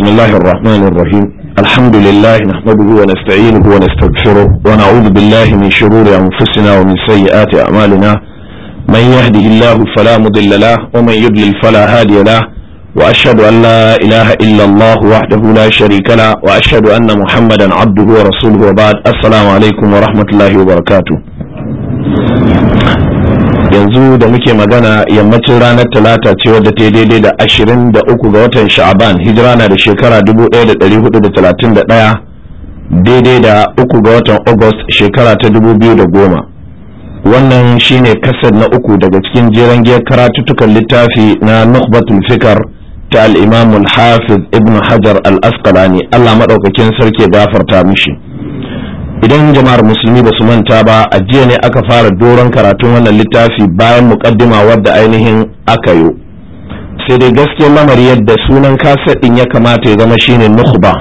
بسم الله الرحمن الرحيم الحمد لله نحمده ونستعينه ونستغفره ونعوذ بالله من شرور أنفسنا ومن سيئات أعمالنا من يهده الله فلا مضل له ومن يضلل فلا هادي له وأشهد أن لا إله إلا الله وحده لا شريك له وأشهد أن محمدا عبده ورسوله وبعد السلام عليكم ورحمة الله وبركاته yanzu da muke magana yammacin ranar talata ce wadda ta daidai da ashirin da uku ga watan sha'aban hijira na da shekara dubu ɗaya da ɗari hudu da talatin da ɗaya daidai da uku ga watan august shekara ta dubu biyu da goma wannan shine kasar na uku daga cikin jeren giyar karatuttukan littafi na nukhbatul fikar ta al-imam al-hafiz ibn hajar al-asqalani allah maɗaukakin sarki gafarta mishi idan jama'ar musulmi ba su manta ba a jiya ne aka fara doron karatun wannan littafi bayan mukaddima wadda ainihin aka yi sai dai gaskiyar lamari yadda sunan kaset din ya kamata ya zama shine nukhba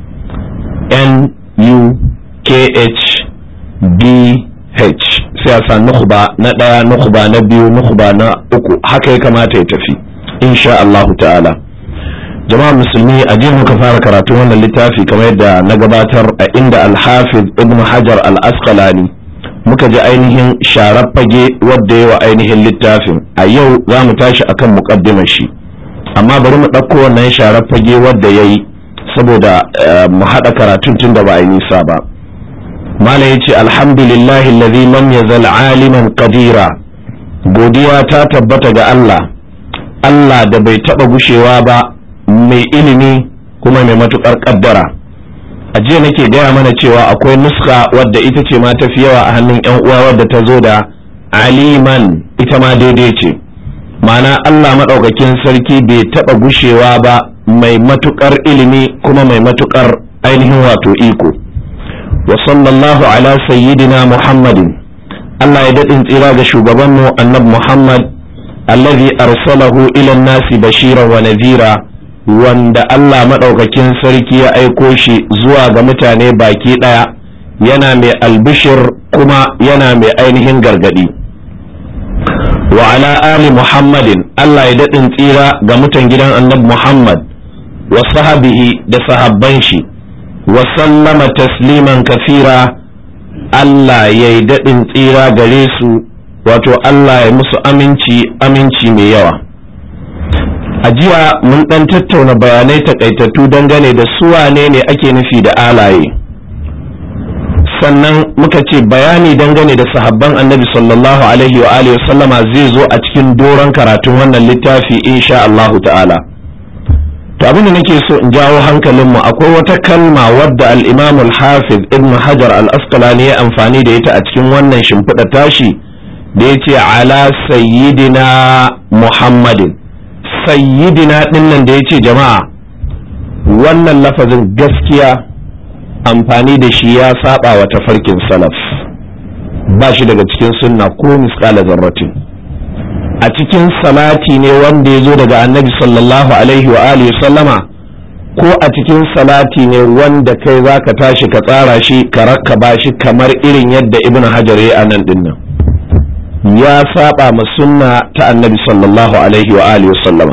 n u k h b h sai a sa nukhba na ɗaya nukhba na biyu nukhba na uku haka ya kamata ya tafi insha Allahu ta'ala jama'a musulmi a jiya muka fara karatu wannan littafi kamar yadda na gabatar a inda alhafiz ibn hajar al-asqalani muka ji ainihin sharar fage wadda yawa ainihin littafin a yau za mu tashi akan muqaddimar shi amma bari mu ɗauko wannan sharar fage wadda ya yi saboda mu haɗa karatun tun da ba a yi nisa ba mala ya ce alhamdulillahi alladhi lam yazal aliman qadira godiya ta tabbata ga Allah Allah da bai taɓa gushewa ba mai ilimi kuma mai matukar kaddara a jiya nake gaya mana cewa akwai nuska wadda ita ce ma tafi yawa a hannun yan uwa wadda ta zo da aliman ita ma daidai ce ma'ana Allah maɗaukakin sarki bai taɓa gushewa ba mai matukar ilimi kuma mai matukar ainihin wato iko wa sallallahu ala sayyidina muhammadin Allah ya daɗin tsira ga shugabanmu annab muhammad allazi arsalahu ila nasi bashiran wa nadhira wanda Allah maɗaukakin sarki ya aiko shi zuwa ga mutane baki ɗaya yana mai albishir kuma yana mai ainihin gargaɗi wa ala ali muhammadin Allah ya daɗin tsira ga mutan gidan annabi muhammad wa sahabihi da sahabban shi wa sallama tasliman kafira Allah ya yi daɗin tsira gare su wato Allah ya musu aminci aminci mai yawa a jiya mun ɗan tattauna bayanai takaitattu dangane da su wane ne ake nufi da alaye sannan muka ce bayani dangane da sahabban annabi sallallahu alaihi wa alihi sallama zai zo a cikin doron karatun wannan littafi insha Allahu ta'ala to abin da nake so in jawo hankalinmu akwai wata kalma wadda al-imam al-hafiz ibn hajar al-asqalani ya amfani da ita a cikin wannan shimfiɗa tashi da ya ce ala sayyidina muhammadin sayyidina dinnan da ya ce jama'a wannan lafazin gaskiya amfani da shi ya saba wa tafarkin salaf ba shi daga cikin sunna ko misƙala zarratin a cikin salati ne wanda ya zo daga annabi sallallahu alaihi wa alihi sallama ko a cikin salati ne wanda kai za ka tashi ka tsara shi ka rakkaba shi kamar irin yadda ibn hajar ya nan dinnan ya saba ma sunna ta annabi sallallahu alaihi wa alihi sallama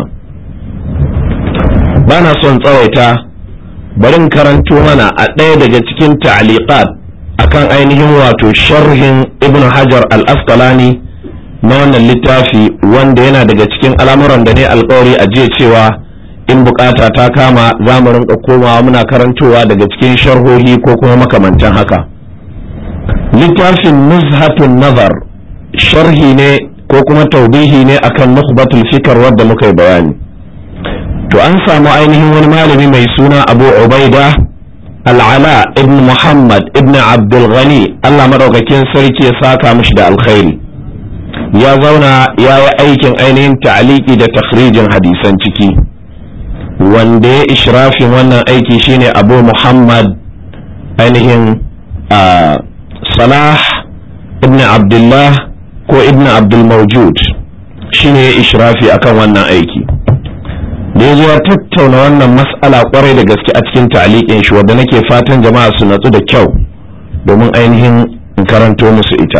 ba na son tsawaita barin karanto mana a ɗaya daga cikin ta'liqat akan ainihin wato sharhin ibn hajar al-asqalani na wannan littafi wanda yana daga cikin al'amuran da ne alkawari a jiya cewa in bukata ta kama za mu rinka komawa muna karantowa daga cikin sharhohi ko kuma makamantan haka littafin nuzhatun nazar sharhi ne ko kuma taubihi ne akan nukhbatul fikar wadda muka yi bayani to an samu ainihin wani malami mai suna abu ubaida al'ala ibn muhammad ibn abdul ghani allah madaukakin sarki ya saka mishi da alkhairi ya zauna ya yi aikin ainihin ta'aliki da takhrijin hadisan ciki wanda ya ishrafin wannan aiki shine abu muhammad ainihin salah ibn abdullah ko ibn abdul mawjud shine ya ishrafi akan wannan aiki da ya zo ya tattauna wannan mas'ala kwarai da gaske a cikin ta'aliƙin shi wadda nake fatan jama'a su natsu da kyau domin ainihin in karanto musu ita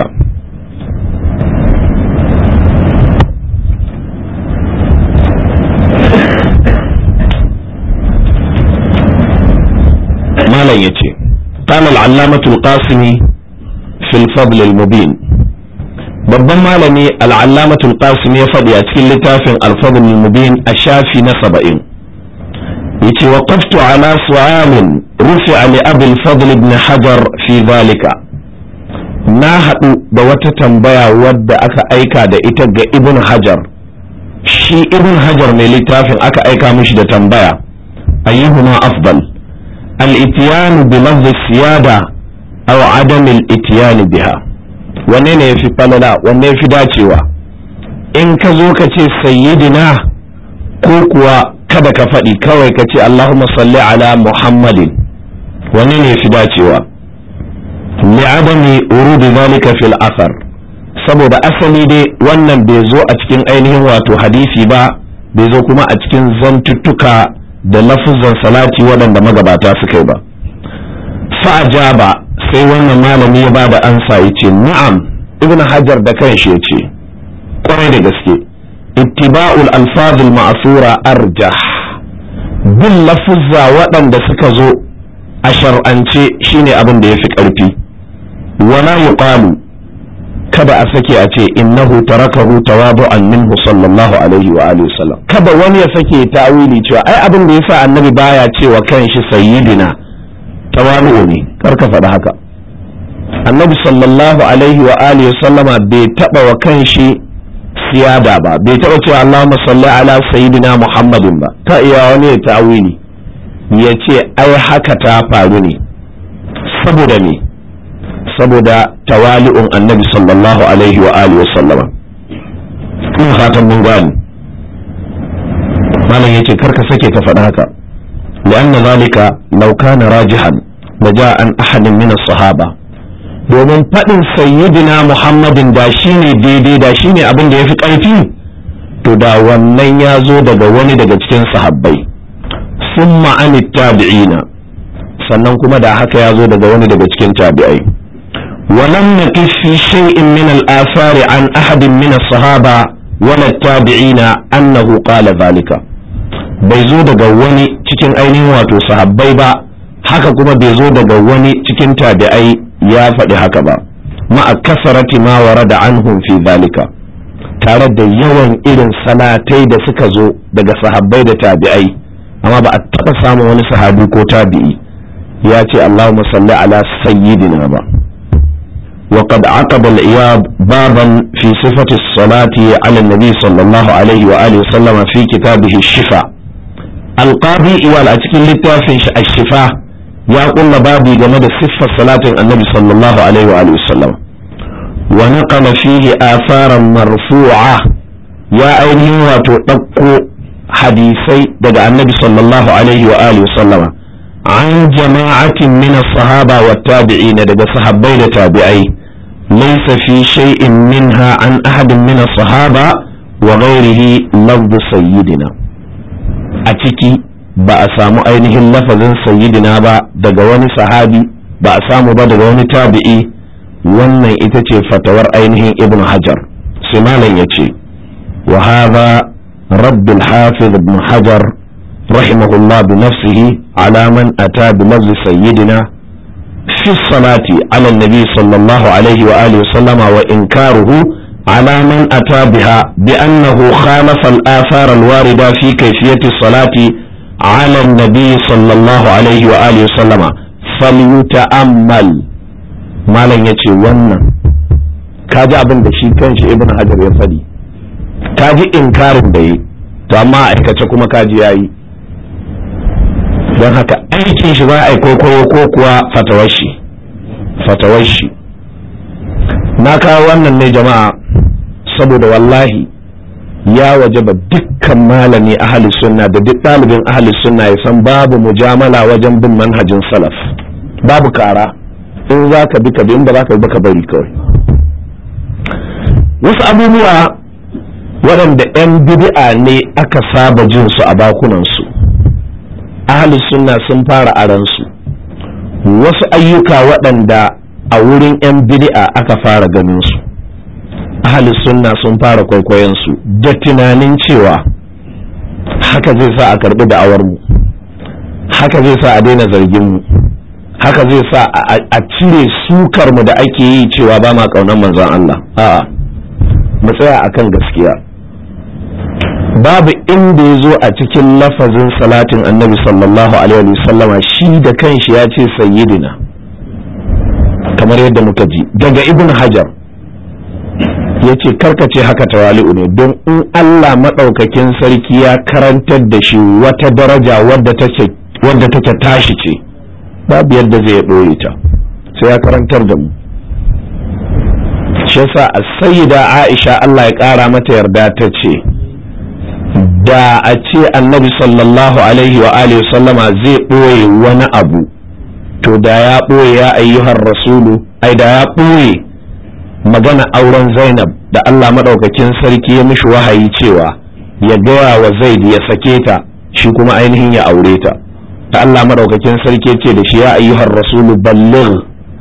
malam yace qala al-allamah al-qasimi fi al-fadl al-mubin babban malami al-allamah al-qasimi ya faɗi a cikin littafin al-fadl al-mubin a shafi na 70 yace waqaftu ala su'alin rufi'a li abi al-fadl ibn hajar fi dhalika na haɗu da wata tambaya wadda aka aika da ita ga ibn hajar shi ibn hajar mai littafin aka aika mishi da tambaya ayyuhuma afdal al-itiyanu bi lafzi siyada aw adam al-itiyani biha wanne ne yafi falala wanne yafi dacewa in ka zo ka ce sayyidina ko kuwa kada ka faɗi kawai ka ce allahumma salli ala muhammadin wanne ne yafi dacewa li'adami urudi zalika fil athar saboda asali dai wannan bai zo a cikin ainihin wato hadisi ba bai zo kuma a cikin zantuttuka da lafuzan salati waɗanda magabata suka yi ba fa'ajaba sai wannan malami ya bada ansa ya ce na'am ibn hajar da kanshi ya ce kwarai da gaske ittiba'ul alfazul ma'asura arjah bin lafuzza waɗanda suka zo a shar'ance shine abin da ya fi ƙarfi wala yuqalu kada a sake a ce innahu tarakahu tawadu'an minhu sallallahu alaihi wa alihi wasallam kada wani ya sake tawili cewa ai abin da yasa annabi baya cewa kanshi sayyidina tawadu ne kar ka faɗi haka annabi sallallahu alaihi wa alihi wasallama bai taba wa kanshi siyada ba bai taba cewa Allahumma salli ala sayyidina Muhammadin ba ta iya wani ya tawili ya ce ai haka ta faru ne saboda me saboda tawali'un annabi sallallahu alaihi wa alihi wasallama ina fatan mun gani malam yace karka sake ka faɗa haka li'anna zalika law kana rajihan laja an ahadin min as-sahaba domin faɗin sayyidina muhammadin da shine daidai da shine abin da yafi ƙarfi to da wannan ya zo daga wani daga cikin sahabbai summa an tabi'ina sannan kuma da haka ya zo daga wani daga cikin tabi'ai ولم نقف في شيء من الآثار عن أحد من الصحابة ولا التابعين أنه قال ذلك bai zo daga wani cikin ainihin wato sahabbai ba haka kuma bai zo daga wani cikin tabi'ai ya faɗi haka ba ma'a kasarati ma warada anhum fi zalika tare da yawan irin salatai da suka zo daga sahabbai da tabi'ai amma ba a taɓa samun wani sahabi ko tabi'i ya ce Allahumma salli ala sayyidina ba وقد عقب العياض بابا في صفة الصلاة على النبي صلى الله عليه وآله وسلم في كتابه الشفاء القاضي إيوال أتكين لتافن الشفاء يقول بابي جمد صفة صلاة النبي صلى الله عليه وآله وسلم ونقل فيه آثارا مرفوعة يا أينه وتطقو حديثي دقى النبي صلى الله عليه وآله وسلم عن جماعة من الصحابة والتابعين دقى صحابي تابعي ليس في شيء منها عن أحد من الصحابة وغيره لفظ سيدنا أتكي بأسامو أينه اللفظ سيدنا با دقى واني صحابي بأسامو با دقى واني تابعي wannan ita ce fatawar ainihin ibn hajar sai malam ya ce wa hadha rabbil hafiz ibn hajar رحمه الله بنفسه على من أتى بلفظ سيدنا في الصلاة على النبي صلى الله عليه وآله وسلم وإنكاره على من أتى بها بأنه خالف الآثار الواردة في كيفية الصلاة على النبي صلى الله عليه وآله وسلم فليتأمل ما لن يتي ونن kaji abin da shi kanshi ibn hajar ya faɗi kaji inkarin da yi to amma aikace kuma kaji yayi don haka aikin shi za a yi kwaikwayo ko kuwa fatawar shi fatawar shi na kawo wannan ne jama'a saboda wallahi ya wajaba dukkan malami ahli sunna da duk ɗalibin ahli sunna ya san babu mujamala wajen bin manhajin salaf babu kara in za ka bi ka bi in ba za ka bi ka bari kawai wasu abubuwa waɗanda 'yan bid'a ne aka saba jin su a bakunansu ahalus sunna sun fara aransu wasu ayyuka waɗanda a wurin 'yan bid'a aka fara ganin su ahalus sunna sun fara kwaikwayon su da tunanin cewa haka zai sa a karbi da'awar mu haka zai sa a daina zargin mu haka zai sa a cire sukar mu da ake yi cewa ba ma kaunar manzon Allah a'a mu tsaya akan gaskiya babu inda ya zo a cikin lafazin salatin annabi sallallahu alaihi wasallama shi da kanshi ya ce sayyidina kamar yadda muka ji daga ibn hajar ya ce karkace haka tawali'u ne don in Allah maɗaukakin sarki ya karantar da shi wata daraja wadda take tashi ce babu yadda zai ɓoye ta sai ya karantar da mu shi yasa a sayyida aisha Allah ya ƙara mata yarda ta ce da a ce annabi sallallahu alaihi wa alihi sallama zai ɓoye wani abu to da ya ɓoye ya ayyuhar rasulu ai da ya ɓoye magana auren zainab da Allah maɗaukakin sarki ya mishi wahayi cewa ya gaya wa zaid ya sake ta shi kuma ainihin ya aure ta da Allah maɗaukakin sarki ce da shi ya ayyuhar rasulu balligh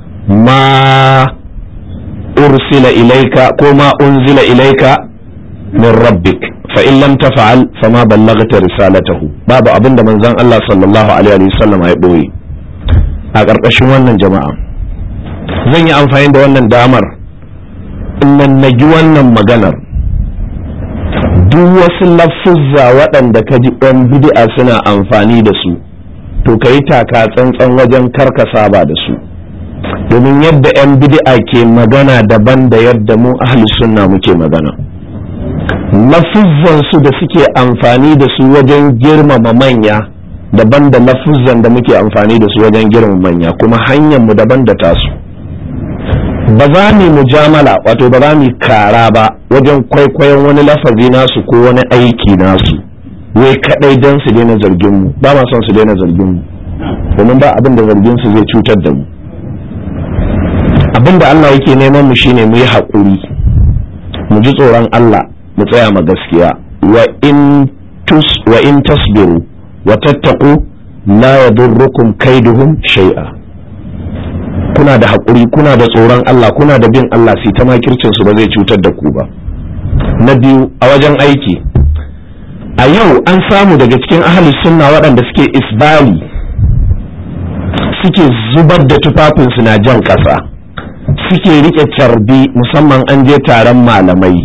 ma ursila ilaika ko ma unzila ilaika min rabbik fa in lam tafa'al fama ballaghta risalatahu babu abinda manzon Allah sallallahu alaihi wasallam ya boye a ƙarƙashin wannan jama'a zan yi amfani da wannan damar in nagi wannan maganar duk wasu lafuzza waɗanda ka ji ɗan bid'a suna amfani da su to ka yi taka tsantsan wajen karka saba da su domin yadda 'yan bid'a ke magana daban da yadda mu ahli sunna muke magana lafuzzan su da suke amfani da su wajen girmama manya daban da lafuzzan da muke amfani da su wajen girmama manya kuma hanyar mu daban da tasu ba za mu mujamala wato ba za mu kara ba wajen kwaikwayon wani lafazi nasu ko wani aiki nasu wai kadai don su daina zargin mu ba ma son su daina zargin mu domin ba abin da zargin su zai cutar da mu abin da Allah yake neman mu shine mu yi haƙuri mu ji tsoron Allah mu tsaya ma gaskiya wa in tus wa in tasbiru wa tattaqu la yadurrukum kaiduhum shay'a kuna da haƙuri kuna da tsoron Allah kuna da bin Allah sai ta makircin su ba zai cutar da ku ba na biyu a wajen aiki a yau an samu daga cikin ahli sunna waɗanda suke isbali suke zubar da tufafinsu na jan ƙasa suke riƙe carbi musamman an je taron malamai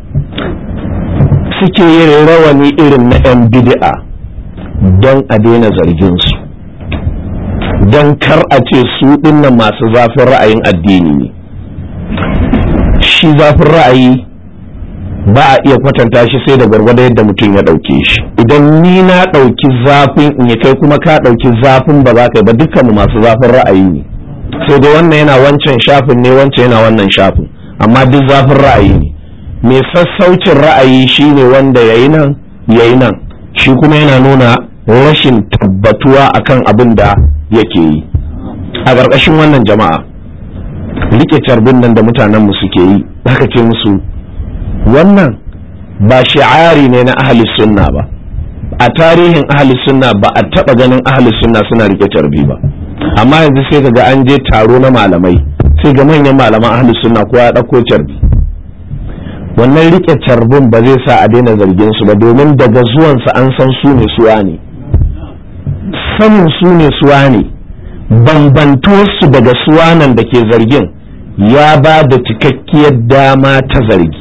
suke yin rawani irin na 'yan bid'a don a daina zarginsu don kar a ce su dinnan masu zafin ra'ayin addini ne shi zafin ra'ayi ba a iya kwatanta shi sai da gwargwado yadda mutum ya ɗauke shi idan ni na ɗauki zafin in ya kai kuma ka ɗauki zafin ba za ka yi ba dukkanmu masu zafin ra'ayi ne sai dai wannan yana wancan shafin ne wancan yana wannan shafin amma duk zafin ra'ayi ne mai sassaucin ra'ayi shine wanda ya yi nan ya yi nan shi kuma yana nuna rashin tabbatuwa akan abin da yake yi a ƙarƙashin wannan jama'a rike carbin nan da mutanenmu suke yi haka ce musu wannan ba shi'ari ne na ahli sunna ba a tarihin ahli sunna ba a taɓa ganin ahli sunna suna rike carbi ba amma yanzu sai ga an je taro na malamai sai ga manyan malaman ahli sunna ko ya ɗauko carbi wannan rike carbin ba zai sa a daina zargin su ba domin daga zuwansa an san su ne suwa ne sanin su ne suwa ne bambantuwarsu daga suwanan da ke zargin ya ba da cikakkiyar dama ta zargi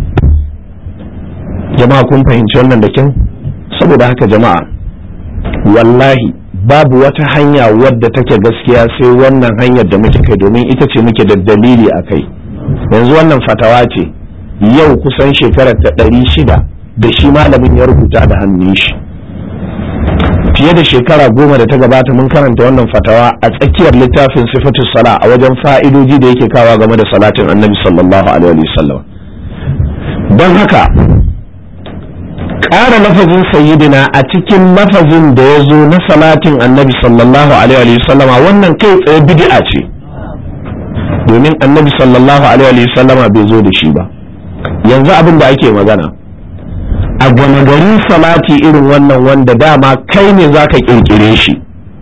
jama'a kun fahimci wannan da kyau saboda haka jama'a wallahi babu wata hanya wadda take gaskiya sai wannan hanyar da muke kai domin ita ce muke da dalili a kai yanzu wannan fatawa ce yau kusan shekarar ta ɗari shida da shi malamin ya rubuta da hannun shi fiye da shekara goma da ta gabata mun karanta wannan fatawa a tsakiyar littafin sifatu sala a wajen fa'idoji da yake kawa game da salatin annabi sallallahu alaihi wasallam don haka ƙara lafazin sayyidina a cikin lafazin da ya zo na salatin annabi sallallahu alaihi wasallam wannan kai tsaye bid'a ce domin annabi sallallahu alaihi wasallam bai zo da shi ba yanzu abin da ake magana a gama garin salati irin wannan wanda dama kai ne za ka kirkire shi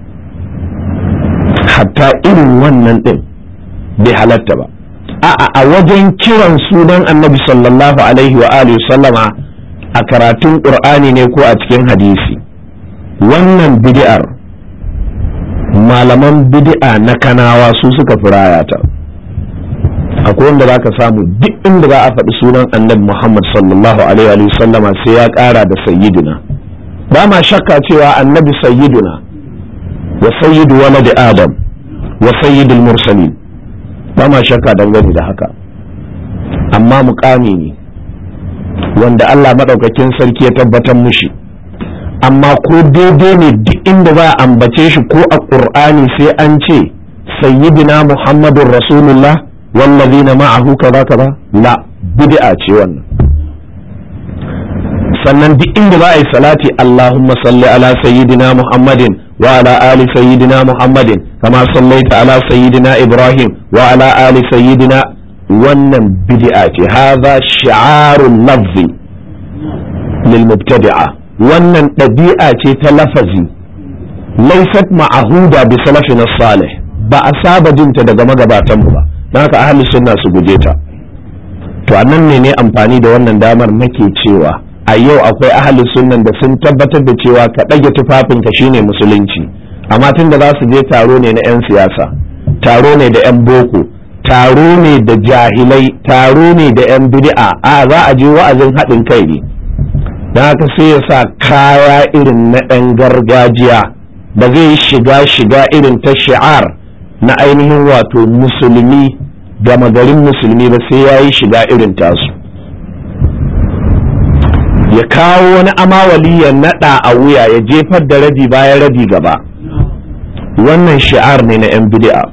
hatta irin wannan ɗin bai halatta ba a'a a wajen kiran sunan annabi sallallahu alaihi wa alihi sallama a karatun ƙur'ani ne ko a cikin hadisi wannan bid'ar malaman bid'a na kanawa su suka fi rayata akwai wanda za ka samu duk inda za a faɗi sunan annabi muhammad sallallahu alaihi wa sallama sai ya ƙara da sayyiduna ba ma shakka cewa annabi sayyiduna wa sayyidu walad adam wa sayyidul mursalin ba ma shakka dangane da haka amma mukami ne wanda Allah maɗaukakin sarki ya tabbatar mushi amma ko daidai ne duk inda za a ambace shi ko a ƙur'ani sai an ce sayyidina muhammadun rasulullah wallazina ma'ahu kaza kaza la bid'a ce wannan sannan duk inda za a yi salati allahumma salli ala sayyidina muhammadin wa ala ali sayyidina muhammadin kama sallaita ala sayyidina ibrahim wa ala ali sayyidina wannan bid'a ce hadha shi'arul lafzi lil mubtadi'a wannan ɗabi'a ce ta lafazi laysat ma'ahuda bi salafina salih ba a saba jinta daga magabatan mu ba don haka ahli sunna su guje ta to annan ne ne amfani da wannan damar nake cewa a yau akwai ahli sunnan da sun tabbatar da cewa ka ɗage tufafinka shine musulunci amma tun da za su je taro ne na 'yan siyasa taro ne da 'yan boko taro ne da jahilai taro ne da 'yan bid'a a za a je wa'azin haɗin kai ne don haka sai ya sa kaya irin na ɗan gargajiya ba zai shiga shiga irin ta shi'ar na ainihin wato musulmi gama garin musulmi ba sai ya yi shiga irin tasu ya kawo wani amawali ya naɗa a wuya ya jefar da rabi bayan rabi gaba wannan shi'ar ne na 'yan bid'a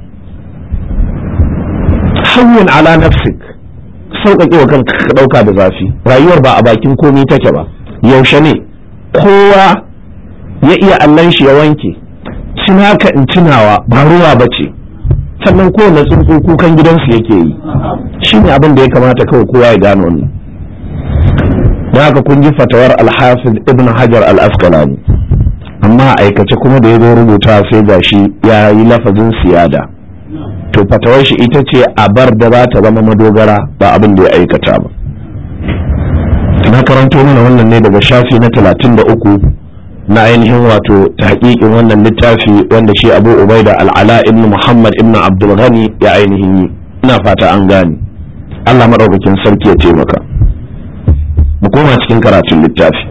hawwin ala nafsik sauƙaƙe wa kanka ka ɗauka da zafi rayuwar ba a bakin komi take ba yaushe ne kowa ya iya allon shi ya wanke cinaka in cinawa ba ruwa ba ce sannan kowane tsuntsu kukan gidansu yake yi shi ne abin da ya kamata kawai kowa ya gano wannan don haka kun ji fatawar alhafiz ibn hajar al-asqalani amma aikace kuma da ya zo rubuta sai gashi ya yi lafazin siyada to fatawar shi ita ce a bar da za ta zama madogara ba abin da ya aikata ba na karanto mana wannan ne daga shafi na talatin da uku na ainihin wato tahqiqin wannan littafi wanda shi abu ubaida al'ala ibn muhammad ibn abdul ghani ya ainihin yi ina fata an gane allah maɗaukakin sarki ya taimaka mu koma cikin karatun littafi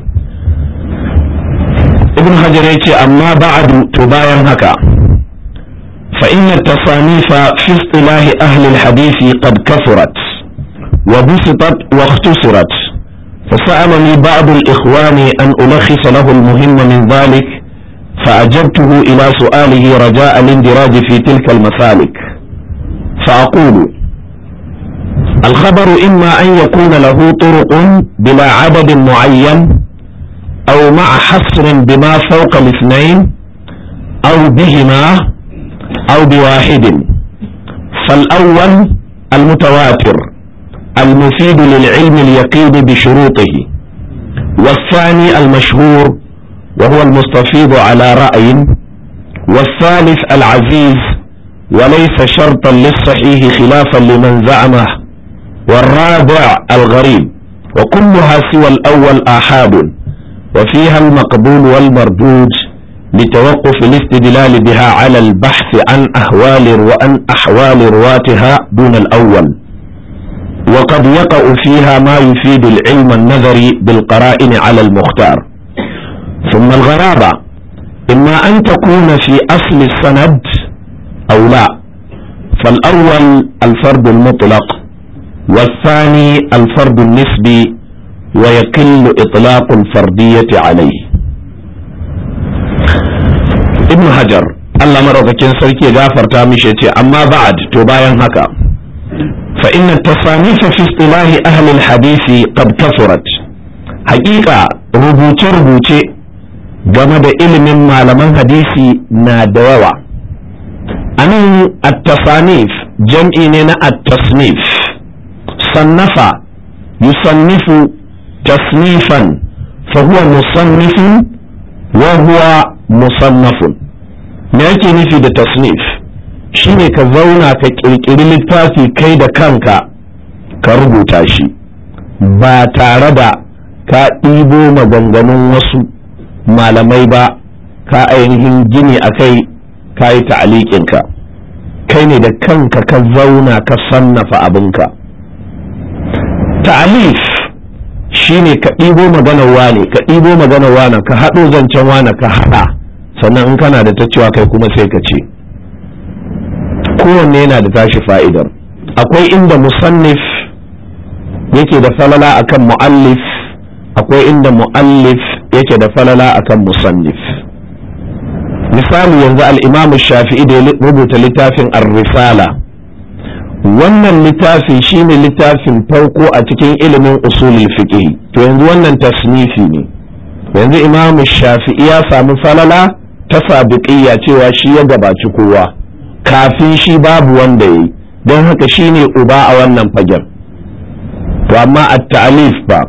ibn hajar ya ce amma ba'adu to bayan haka فإن التصانيف في اصطلاح أهل الحديث قد كثرت وبسطت واختصرت فسألني بعض الإخوان أن ألخص له المهم من ذلك فأجبته إلى سؤاله رجاء الاندراج في تلك المسالك فأقول الخبر إما أن يكون له طرق بلا عدد معين أو مع حصر بما فوق الاثنين أو بهما أو بواحد فالأول المتواتر المفيد للعلم اليقين بشروطه والثاني المشهور وهو المستفيض على رأي والثالث العزيز وليس شرطا للصحيح خلافا لمن زعمه والرابع الغريب وكلها سوى الأول آحاد وفيها المقبول والمردود لتوقف الاستدلال بها على البحث عن أهوال وأن أحوال رواتها دون الأول وقد يقع فيها ما يفيد العلم النظري بالقرائن على المختار ثم الغرابة إما أن تكون في أصل السند أو لا فالأول الفرد المطلق والثاني الفرد النسبي ويقل إطلاق الفردية عليه ابن حجر Allah maraukakin sarki ya gafarta mishi ce amma ba'ad to bayan haka fa inna tasanifa fi istilahi ahli alhadisi qad kafurat haƙiƙa rubuce-rubuce game da ilimin malaman hadisi na da yawa anan at-tasanif jam'i ne na at-tasnif sannafa yusannifu tasnifan fa huwa musannifun wa huwa musannafun me yake nufi da tasnif shine ka zauna ka kirkiri littafi kai da kanka ka rubuta shi ba tare da ka ɗibo maganganun wasu malamai ba ka ainihin gini a kai ka yi ta'aliƙinka kai ne da kanka ka zauna ka sannafa abinka ta'alif shine ka ɗibo maganar wane ka ɗibo maganar wane ka haɗo zancen wane ka haɗa sannan in kana da ta cewa kai kuma sai ka ce kowanne yana da tashi fa'idar akwai inda musannif yake da falala akan mu'allif akwai inda mu'allif yake da falala akan musannif misali yanzu al'imamu shafi'i da ya rubuta littafin ar-risala wannan littafi shine littafin farko a cikin ilimin usulul fiqh to yanzu wannan tasnifi ne yanzu imamu shafi'i ya samu falala ta sabiqiyya cewa shi ya gabaci kowa kafin shi babu wanda yayi don haka shine uba a wannan fagen to amma at-ta'alif ba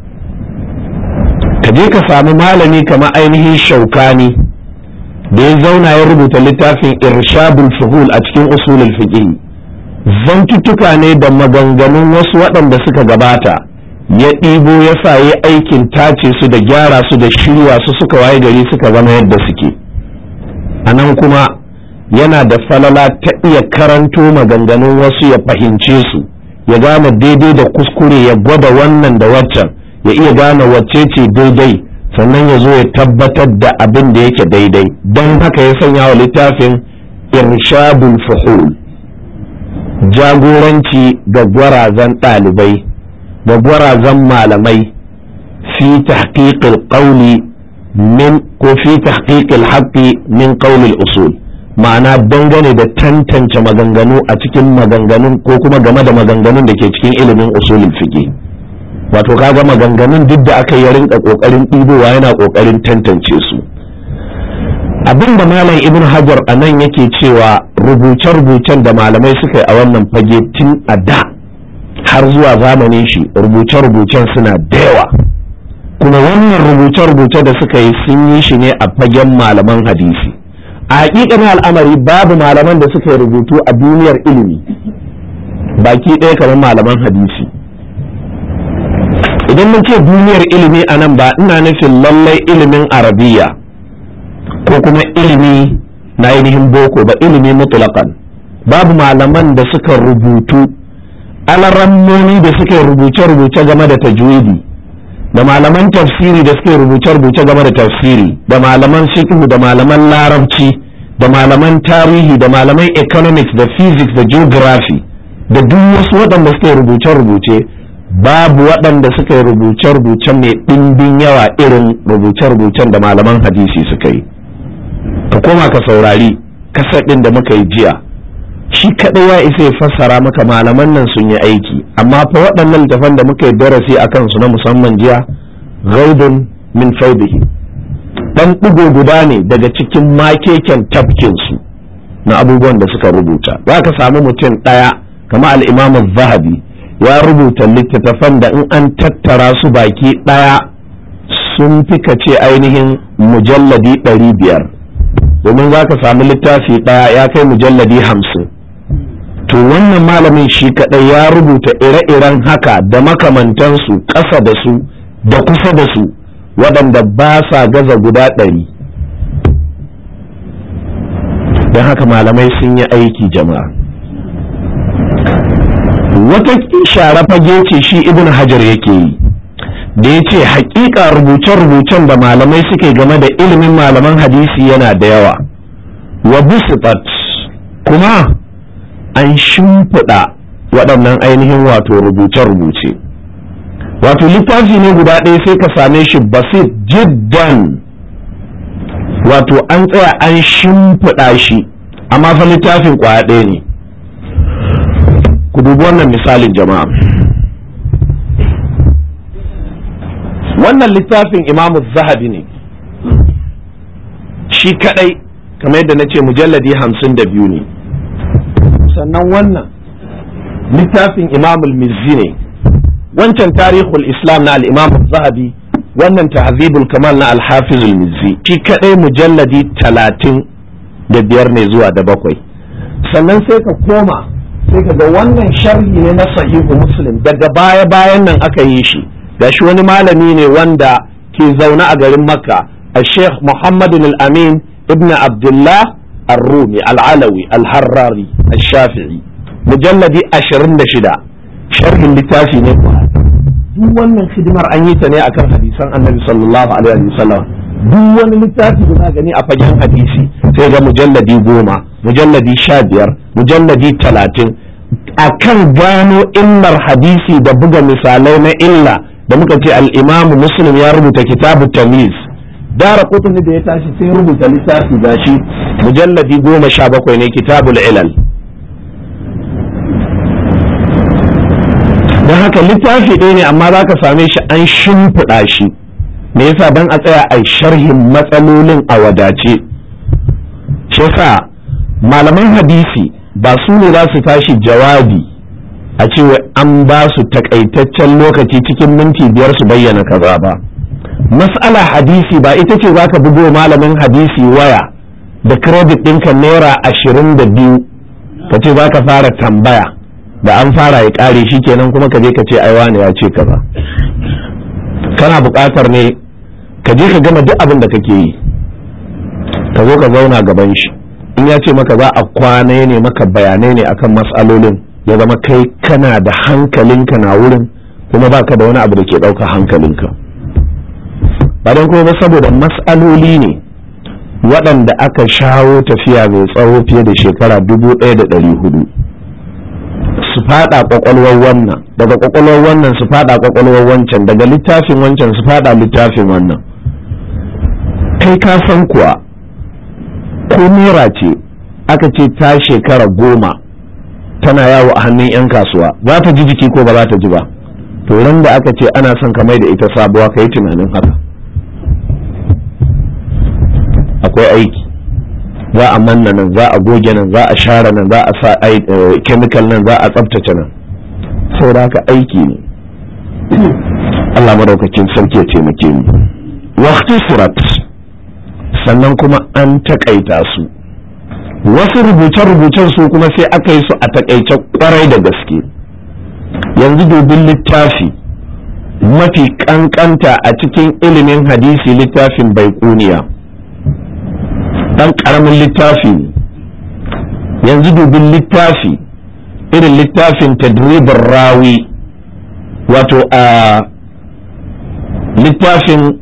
ka je ka samu malami kamar ainihin shaukani da ya zauna ya rubuta littafin irshadul fuhul a cikin usulul fiqh zantuttuka ne da maganganun wasu waɗanda suka gabata ya ɗibo ya sa ya aikin tace su da gyara su da shirya su suka waye gari suka zama yadda suke a nan kuma yana da falala ta iya karanto maganganun wasu ya fahimce su ya gane daidai da kuskure ya gwada wannan da waccan ya iya gane wacce ce daidai sannan ya zo ya tabbatar da abin da yake daidai don haka ya sanya wa littafin irshadul fuhul jagoranci ga gwarazan ɗalibai da gwarazan malamai fi tahqiqil qawli min ko fi tahqiqil haqqi min qawlil usul ma'ana dangane da tantance maganganu a cikin maganganun ko kuma game da maganganun da ke cikin ilimin usulul fiqh wato kaga maganganun duk da aka yi rinka kokarin ɗibowa yana kokarin tantance su abin da malam ibn hajar a nan yake cewa rubuce-rubucen da malamai suka yi a wannan fage tun a da har zuwa zamanin shi rubuce-rubucen suna da yawa kuma wannan rubuce-rubuce da suka yi sun yi shi ne a fagen malaman hadisi a hakikanin al'amari babu malaman da suka yi rubutu a duniyar ilimi baki ɗaya kamar malaman hadisi idan mun ce duniyar ilimi a nan ba ina nufin lallai ilimin arabiya ko kuma ilimi na ainihin boko ba ilimi mutlaqan babu malaman da suka rubutu alarammoni da suka rubuce-rubuce game da tajwidi da malaman tafsiri da suka rubuce-rubuce game da tafsiri da malaman fiqh da malaman larabci da malaman tarihi da malaman economics da physics da geography da duk wasu waɗanda suka rubuce-rubuce babu waɗanda suka yi rubuce-rubuce mai ɗimbin yawa irin rubuce-rubucen da malaman hadisi suka yi ka koma ka saurari kasaɗin da muka yi jiya shi kaɗai ya isa ya fassara maka malaman nan sun yi aiki amma fa waɗannan littafan da muka yi darasi a kansu na musamman jiya gaudun min faudihi ɗan ɗigo guda ne daga cikin makeken tafkinsu na abubuwan da suka rubuta za ka samu mutum ɗaya kama al'imamu zahabi ya rubuta littattafan da in an tattara su baki ɗaya sun fi ce ainihin mujalladi ɗari biyar domin za ka samu littafi ɗaya ya kai mujalladi hamsin to wannan malamin shi kaɗai ya rubuta ire-iren haka da makamantansu ƙasa da su da kusa da su waɗanda ba sa gaza guda ɗari don haka malamai sun yi aiki jama'a wata share fage ce shi ibn hajar yake yi da ya ce hakika rubuce-rubucen da malamai suke game da ilimin malaman hadisi yana da yawa wa busitat kuma an shimfiɗa waɗannan ainihin wato rubuce-rubuce wato littafi ne guda ɗaya sai ka same shi basit jiddan wato an tsaya an shimfiɗa shi amma fa littafin ƙwaya ɗaya ne ku dubi wannan misalin jama'a wannan littafin imamu zahabi ne shi kadai kamar yadda na ce mujalladi hamsin da biyu ne sannan wannan littafin imamul mizzi ne wancan tarihul islam na al'imamu zahabi wannan tahzibul kamal na alhafizul mizzi shi kadai mujalladi talatin da biyar ne zuwa da bakwai sannan sai ka koma sai ka ga wannan sharhi ne na sahihu muslim daga baya bayan nan aka yi shi gashi wani malami ne wanda ke zaune a garin makka a sheikh muhammadun al-amin ibn abdullah الرومي العلوي الحراري الشافعي مجلد أشرين شدا شرح littafi ne duk wannan hidimar an yi ta ne akan hadisan annabi sallallahu alaihi wasallam duk wani littafi da za gani a fagen hadisi sai ga mujalladi goma mujalladi sha biyar mujalladi talatin akan gano illar hadisi da buga misalai na illa da muka ce al'imamu muslim ya rubuta kitabu tamiz dara kutuni da ya tashi sai rubuta littafi gashi mujalladi goma sha bakwai ne kitabul ilal don haka littafi ɗaya ne amma za ka same shi an shimfiɗa shi me yasa don a tsaya a sharhin matsalolin a wadace shi yasa malaman hadisi ba su ne za su tashi jawabi a cewa an ba su takaitaccen lokaci cikin minti biyar su bayyana kaza ba mas'ala hadisi ba ita ce za ka bugo malamin hadisi waya da credit ɗinka naira ashirin da biyu ka ce za ka fara tambaya da an fara ya ƙare shi kenan kuma ka je ka ce ai wani ya ce kaza kana buƙatar ne ka je ka gama duk abin da kake yi ka zo ka zauna gaban shi in ya ce maka za a kwana ne maka bayanai ne akan matsalolin ya zama kai kana da hankalinka na wurin kuma baka da wani abu da ke ɗauka hankalinka ba don kuma ba saboda matsaloli ne waɗanda aka shawo tafiya mai tsawo fiye da shekara dubu ɗaya da ɗari hudu su faɗa ƙwaƙwalwar wannan daga ƙwaƙwalwar wannan su faɗa ƙwaƙwalwar wancan daga littafin wancan su faɗa littafin wannan kai ka san kuwa ko naira ce aka ce ta shekara goma tana yawo a hannun 'yan kasuwa za ta ji jiki ko ba za ta ji ba to ran da aka ce ana son ka mai da ita sabuwa ka yi tunanin haka akwai aiki za a manna nan za a goge nan za a share nan za a sa chemical nan za a tsabtace nan saboda haka aiki ne Allah madaukakin sarki ya taimake mu waqti surat sannan kuma an takaita su wasu rubuce-rubucen su kuma sai aka yi su a takaice kwarai da gaske yanzu dubin littafi mafi kankanta a cikin ilimin hadisi littafin baikuniya ɗan ƙaramin littafi ne yanzu dubin littafi irin littafin tadribin rawi wato a littafin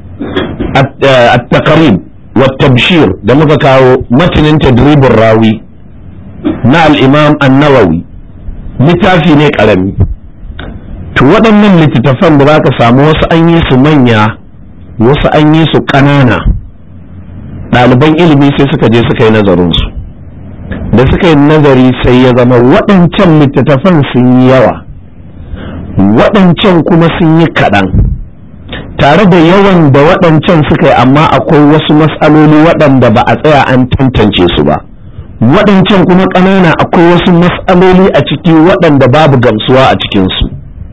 at-taqrib wa tabshir da muka kawo matanin tadribin rawi na al-imam an-nawawi littafi ne ƙarami to waɗannan littattafan da za ka samu wasu an yi su manya wasu an yi su ƙanana ɗaliban ilimi sai suka je suka yi nazarinsu da suka yi nazari sai ya zama waɗancan littattafan sun yi yawa waɗancan kuma sun yi kaɗan tare da yawan da waɗancan suka yi amma akwai wasu matsaloli waɗanda ba a tsaya an tantance su ba waɗancan kuma ƙanana akwai wasu matsaloli a ciki waɗanda babu gamsuwa a cikinsu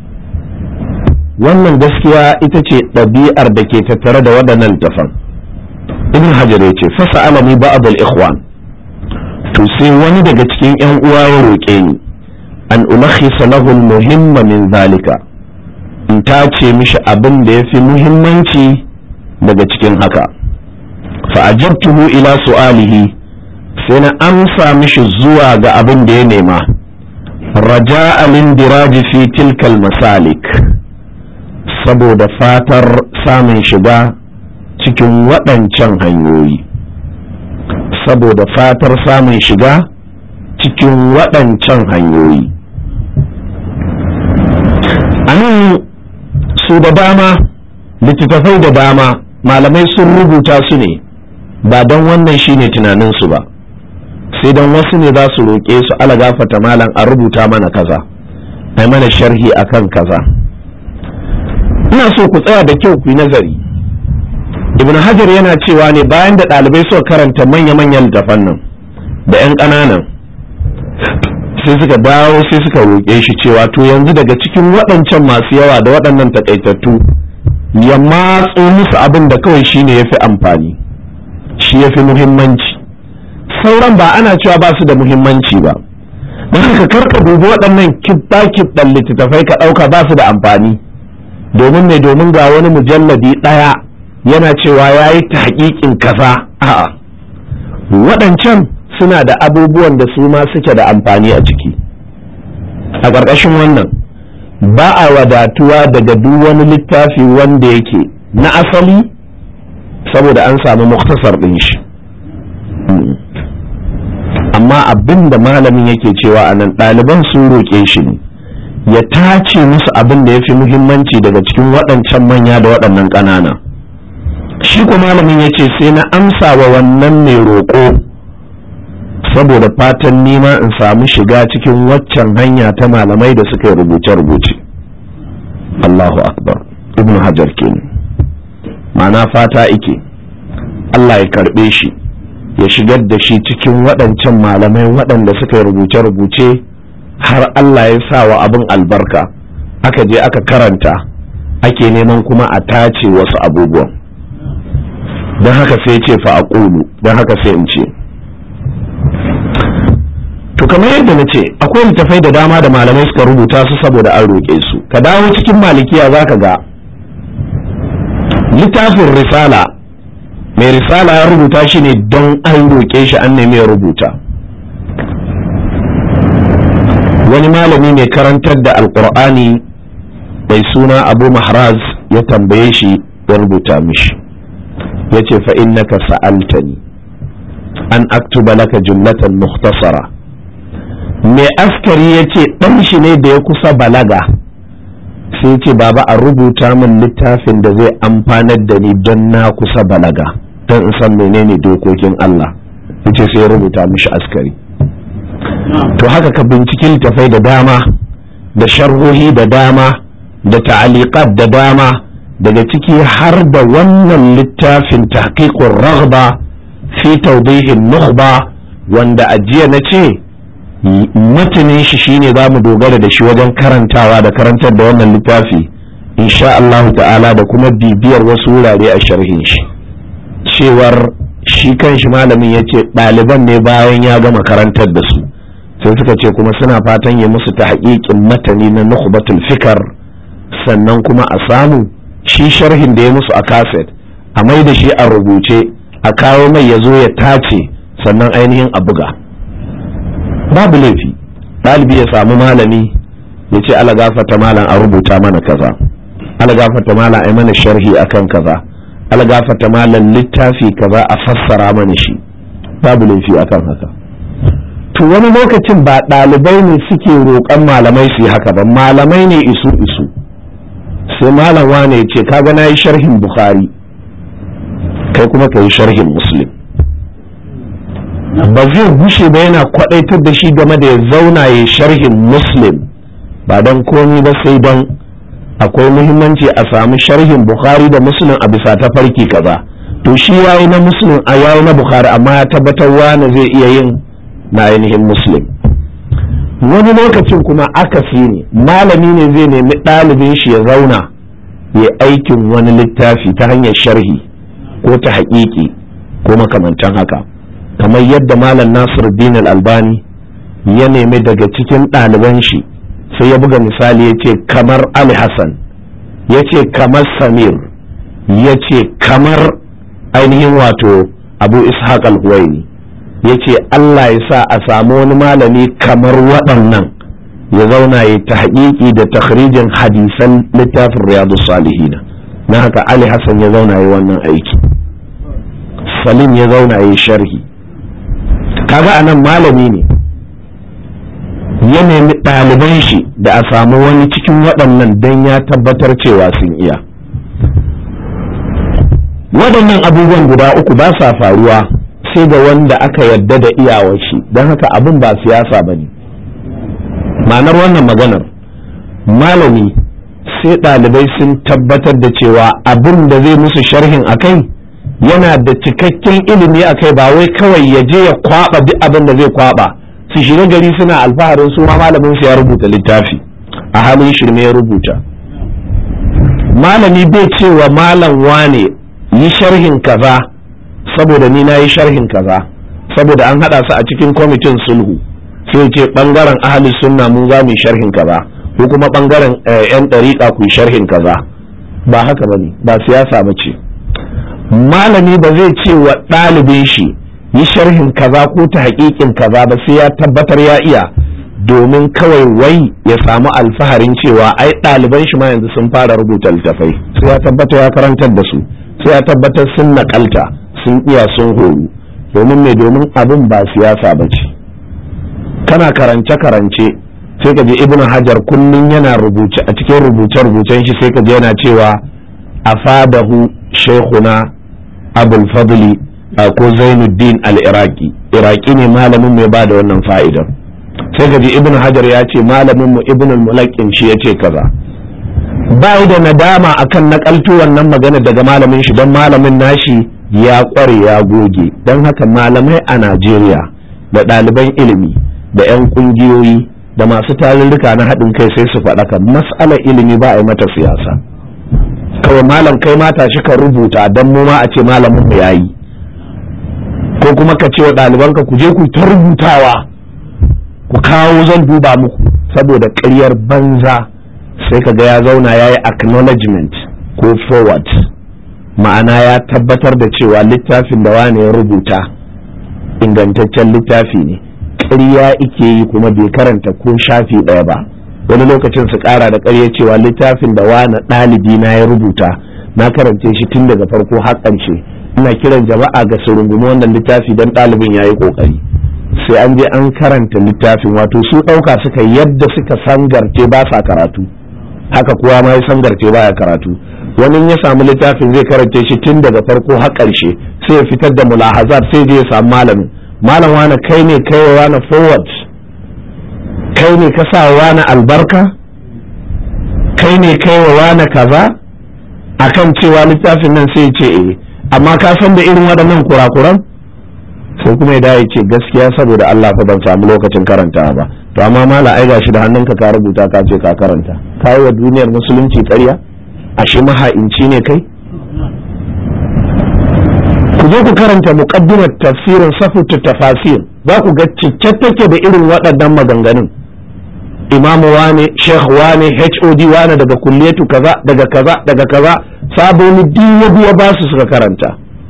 wannan gaskiya ita ce ɗabi'ar da ke tattare da waɗannan littafan ibn hajar ya ce fasa alami ba'd al-ikhwan to sai wani daga cikin yan uwa ya roƙe ni an ulakhisa lahu al-muhimma min zalika in ta ce mishi abin da yafi muhimmanci daga cikin haka fa ajabtuhu ila su'alihi sai na amsa mishi zuwa ga abin da ya nema raja'a min diraji fi tilkal masalik saboda fatar samun shiga cikin waɗancan hanyoyi saboda fatar samun shiga cikin waɗancan hanyoyi a nan su da dama littattafai da dama malamai sun rubuta su ne ba don wannan shine tunaninsu ba sai don wasu ne za su roƙe su ala gafata malam a rubuta mana kaza ai mana sharhi akan kaza ina so ku tsaya da kyau ku yi nazari ibn hajar yana cewa ne bayan da ɗalibai suka karanta manya-manyan littafan nan da 'yan ƙananan sai suka dawo sai suka roƙe shi cewa to yanzu daga cikin waɗancan masu yawa da waɗannan takaitattu ya matso musu abin da kawai shi ne ya fi amfani shi ya fi muhimmanci sauran ba ana cewa ba su da muhimmanci ba don haka karka dubi waɗannan kibɗa-kibɗan littattafai ka ɗauka ba su da amfani domin mai domin ga wani mujalladi ɗaya yana cewa ya yi ta haƙiƙin kaza a'a waɗancan suna da abubuwan da su ma suke da amfani a ciki a ƙarƙashin wannan ba a wadatuwa daga duk wani littafi wanda yake na asali saboda an samu muktasar ɗin shi amma abin da malamin yake cewa a nan ɗaliban sun roƙe shi ne ya tace musu abin da ya fi muhimmanci daga cikin waɗancan manya da waɗannan ƙanana shi ko malamin ya ce sai na amsa wa wannan mai roƙo saboda fatan nima in samu shiga cikin waccan hanya ta malamai da suka yi rubuce-rubuce Allahu akbar ibn hajar kenan ma'ana fata ike Allah ya karɓe shi ya shigar da shi cikin waɗancan malamai waɗanda suka yi rubuce-rubuce har Allah ya sa wa abin albarka aka je aka karanta ake neman kuma a tace wasu abubuwan don haka sai ce fa a don haka sai in ce to kamar yadda na ce akwai littafai da dama da malamai suka rubuta su saboda an roƙe su ka dawo cikin malikiya za ka ga littafin risala mai risala ya rubuta shi ne don an roƙe shi an nemi ya rubuta wani malami mai karantar da alkur'ani mai suna abu mahraz ya tambaye shi ya rubuta mishi ya ce fa innaka sa'altani an aktuba laka jumlatan mukhtasara mai askari ya ce ɗan shi ne da ya kusa balaga sai ce baba a rubuta min littafin da zai amfanar da ni don na kusa balaga don in san menene dokokin Allah yace sai ya rubuta mishi askari to haka ka binciki littafai da dama da sharhohi da dama da ta'aliqat da dama daga ciki har da wannan littafin tahqiqur raghba fi tawdihin nukhba wanda ajiya na ce matanin shi shine za mu dogara da shi wajen karantawa da karantar da wannan littafi insha Allah ta'ala da kuma bibiyar wasu wurare a sharhin shi cewar shi kan shi malamin ya ce ɗaliban ne bayan ya gama karantar da su sai suka ce kuma suna fatan ya musu ta haƙiƙin matani na nukhbatul fikar sannan kuma a samu shi sharhin da ya musu a kaset a mai da shi a rubuce a kawo mai ya zo ya tace sannan ainihin a buga babu laifi ɗalibi ya samu malami ya ce ala gafata malam a rubuta mana kaza ala gafata malam a mana sharhi akan kaza ala gafata malam littafi kaza a fassara mana shi babu laifi akan haka to wani lokacin ba ɗalibai ne suke roƙon malamai su yi haka ba malamai ne isu isu sai malam wane ya ce kaga na yi sharhin bukhari kai kuma ka yi sharhin muslim ba zai gushe ba yana kwadaitar da shi game da ya zauna ya sharhin muslim ba don komi ba sai don akwai muhimmanci a samu sharhin bukhari da muslim a bisa ta farki kaza to shi yayi na muslim a yayi na bukhari amma ya tabbatar wani zai iya yin na ainihin muslim wani lokacin kuma akasi ne malami ne zai nemi ɗalibin shi ya zauna ya aikin wani littafi ta hanyar sharhi ko ta haƙiƙi ko makamantan haka kamar yadda malam nasir din albani ya nemi daga cikin ɗaliban shi sai ya buga misali ya ce kamar ali hassan ya ce kamar samir ya ce kamar ainihin wato abu ishaq al-huwaini ya ce allah ya sa a samu wani malami kamar waɗannan ya zauna ya ta haƙiƙi da takhrijin hadisan littafin riyadu salihina na haka ali hassan ya zauna ya wannan aiki salim ya zauna ya sharhi kaga anan malami ne ya nemi ɗaliban shi da a samu wani cikin waɗannan don ya tabbatar cewa sun iya waɗannan abubuwan guda uku ba sa faruwa sai ga wanda aka yadda da iyawar shi don haka abin ba siyasa ba ne ma'anar wannan maganar malami sai ɗalibai sun tabbatar da cewa abin da zai musu sharhin a kai yana da cikakken ilimi a kai ba wai kawai ya je ya kwaba duk abin da zai kwaba su shiga gari suna alfaharin su ma malamin su ya rubuta littafi a halin shirme ya rubuta malami bai cewa malam wane yi sharhin kaza saboda ni na yi sharhin kaza saboda an hada su a cikin kwamitin sulhu sai ce bangaren ahalin sunna mun za mu yi sharhin kaza ko kuma bangaren yan ɗariƙa ku yi sharhin kaza ba haka bane ba siyasa ba ce malami ba zai ce wa ɗalibin shi yi sharhin kaza ko ta haƙiƙin kaza ba sai ya tabbatar ya iya domin kawai wai ya samu alfaharin cewa ai ɗaliban shi ma yanzu sun fara rubuta littafai sai ya tabbatar ya karantar da su sai ya tabbatar sun naƙalta sun iya sun horu domin me domin abin ba siyasa ba ce kana karance karance sai ka je ibnu hajar kullum yana rubuce a cikin rubuce rubucen shi sai ka je yana cewa afadahu shaykhuna abul fadli ko zainuddin al-iraqi iraqi ne malamin mai bada wannan fa'idar sai ka ji ibnu hajar ya ce malamin mu ibnu al-mulaqqin shi ya ce kaza ba da nadama akan nakalto wannan magana daga malamin shi don malamin nashi ya kware ya goge don haka malamai a Najeriya da ɗaliban ilimi da 'yan ƙungiyoyi da masu tarurruka na haɗin kai sai su faɗaka mas'alar ilimi ba a yi mata siyasa kawai malam kai mata shi ka rubuta don mu ma a ce malamin mu yayi ko kuma ka ce wa ɗalibanka ku je ku ta rubutawa ku kawo zan duba muku saboda ƙaryar banza sai ka ga ya zauna ya yi acknowledgement ko forward ma'ana ya tabbatar da cewa littafin da wane ya rubuta ingantaccen littafi ne ƙarya ike yi kuma bai karanta ko shafi ɗaya ba wani lokacin su ƙara da ƙarya cewa littafin da wane ɗalibi na ya rubuta na karance shi tun daga farko har ƙarshe ina kiran jama'a ga su rungumi wannan littafi don ɗalibin ya yi ƙoƙari sai an je an karanta littafin wato su ɗauka suka yadda suka sangarce ba sa karatu haka kuwa ma ya sangarce ba ya karatu wani ya samu littafin zai karance shi tun daga farko har ƙarshe sai ya fitar da mulahazar sai je ya samu malamin malam wani kai ne kai wa wani forward kai ne ka sa wani albarka kai ne kai wa wani kaza akan cewa littafin nan sai ya ce eh amma ka san da irin waɗannan kurakuran sai kuma ya ya ce gaskiya saboda Allah fa ban samu lokacin karanta ba to amma mala ai gashi da hannunka ka rubuta ka ce ka karanta kai wa duniyar musulunci ƙarya ashe maha'inci ne kai ku je ku karanta muqaddimat tafsirin safutu tafasir za ku ga cike take da irin waɗannan maganganun imamu wane sheikh wane hod wane daga kulliyatu kaza daga kaza daga kaza saboni duk ya biya ba su suka karanta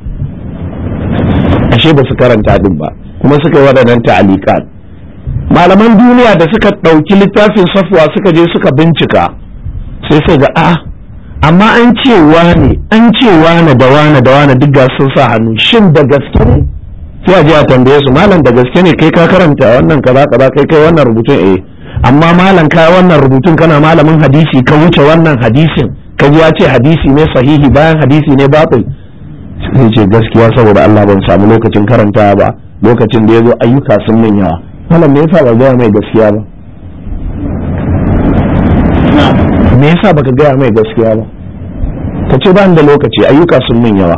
ashe ba su karanta din ba kuma suka yi waɗannan ta'alikat malaman duniya da suka ɗauki littafin safwa suka je suka bincika sai su ga a amma an ce wane an ce wane da wane da wane duk ga sun sa hannu shin da gaske ne sai a je a tambaye su malam da gaske ne kai ka karanta wannan kaza kaza kai kai wannan rubutun eh amma malam ka wannan rubutun kana malamin hadisi ka wuce wannan hadisin ka ji ya ce hadisi ne sahihi bayan hadisi ne batil sai ce gaskiya saboda Allah ban samu lokacin karanta ba lokacin da ya zo ayyuka sun min yawa malam me yasa ba gaya mai gaskiya ba me yasa baka gaya mai gaskiya ba ka ce ba da lokaci ayyuka sun min yawa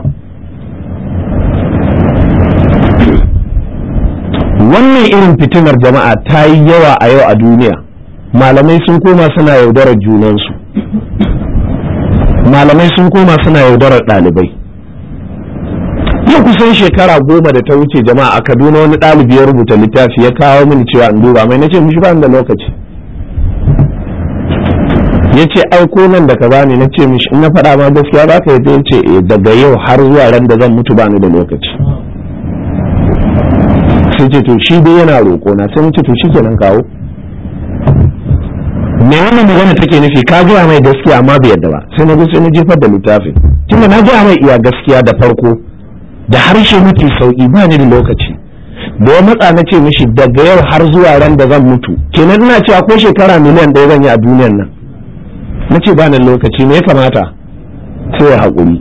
wannan irin fitinar jama'a ta yi yawa a yau a duniya malamai sun koma suna yaudarar junansu malamai sun koma suna yaudarar ɗalibai yau kusan shekara goma da ta wuce jama'a a kaduna wani ɗalibi ya rubuta littafi ya kawo mini cewa in duba mai nace mishi ba da lokaci ya ce aiko nan da kaza ne na ce mishi in na faɗa ma gaskiya ba ka yi ya ce daga yau har zuwa ran da zan mutu ba ni da lokaci sai ce to shi dai yana roƙo na sai ce to shi kenan kawo me wannan magana take nufi ka gaya mai gaskiya amma bai yadda ba sai na sai na jefar da littafin tunda na gaya mai iya gaskiya da farko da harshe mafi sauki ba ni da lokaci da ya matsa na ce mishi daga yau har zuwa ran da zan mutu kenan ina cewa ko shekara miliyan ɗaya zan yi a duniyan nan na ce ba ni lokaci me ya kamata sai ya haƙuri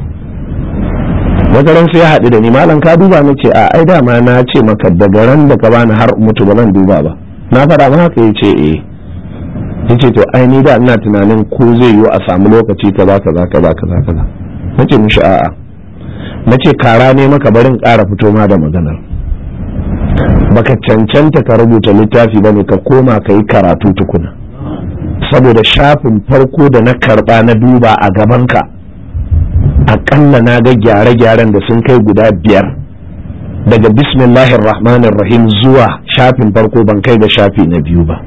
wata ran sai ya haɗu da ni malam ka duba na ce a ai dama na ce maka daga ran da ka bani har mutu ba zan duba ba na faɗa ma haka ya ce eh ya ce to ai ni da ina tunanin ko zai yiwu a samu lokaci kaza kaza kaza kaza kaza na ce mishi a'a na ce kara ne maka barin ƙara fito ma da maganar baka cancanta ka rubuta littafi ba ne ka koma ka yi karatu tukuna saboda shafin farko da na karba na duba a gabanka akalla na ga gyare-gyaren da sun kai guda biyar daga bismillahir rahmanir rahim zuwa shafin farko ban kai ga shafi na biyu ba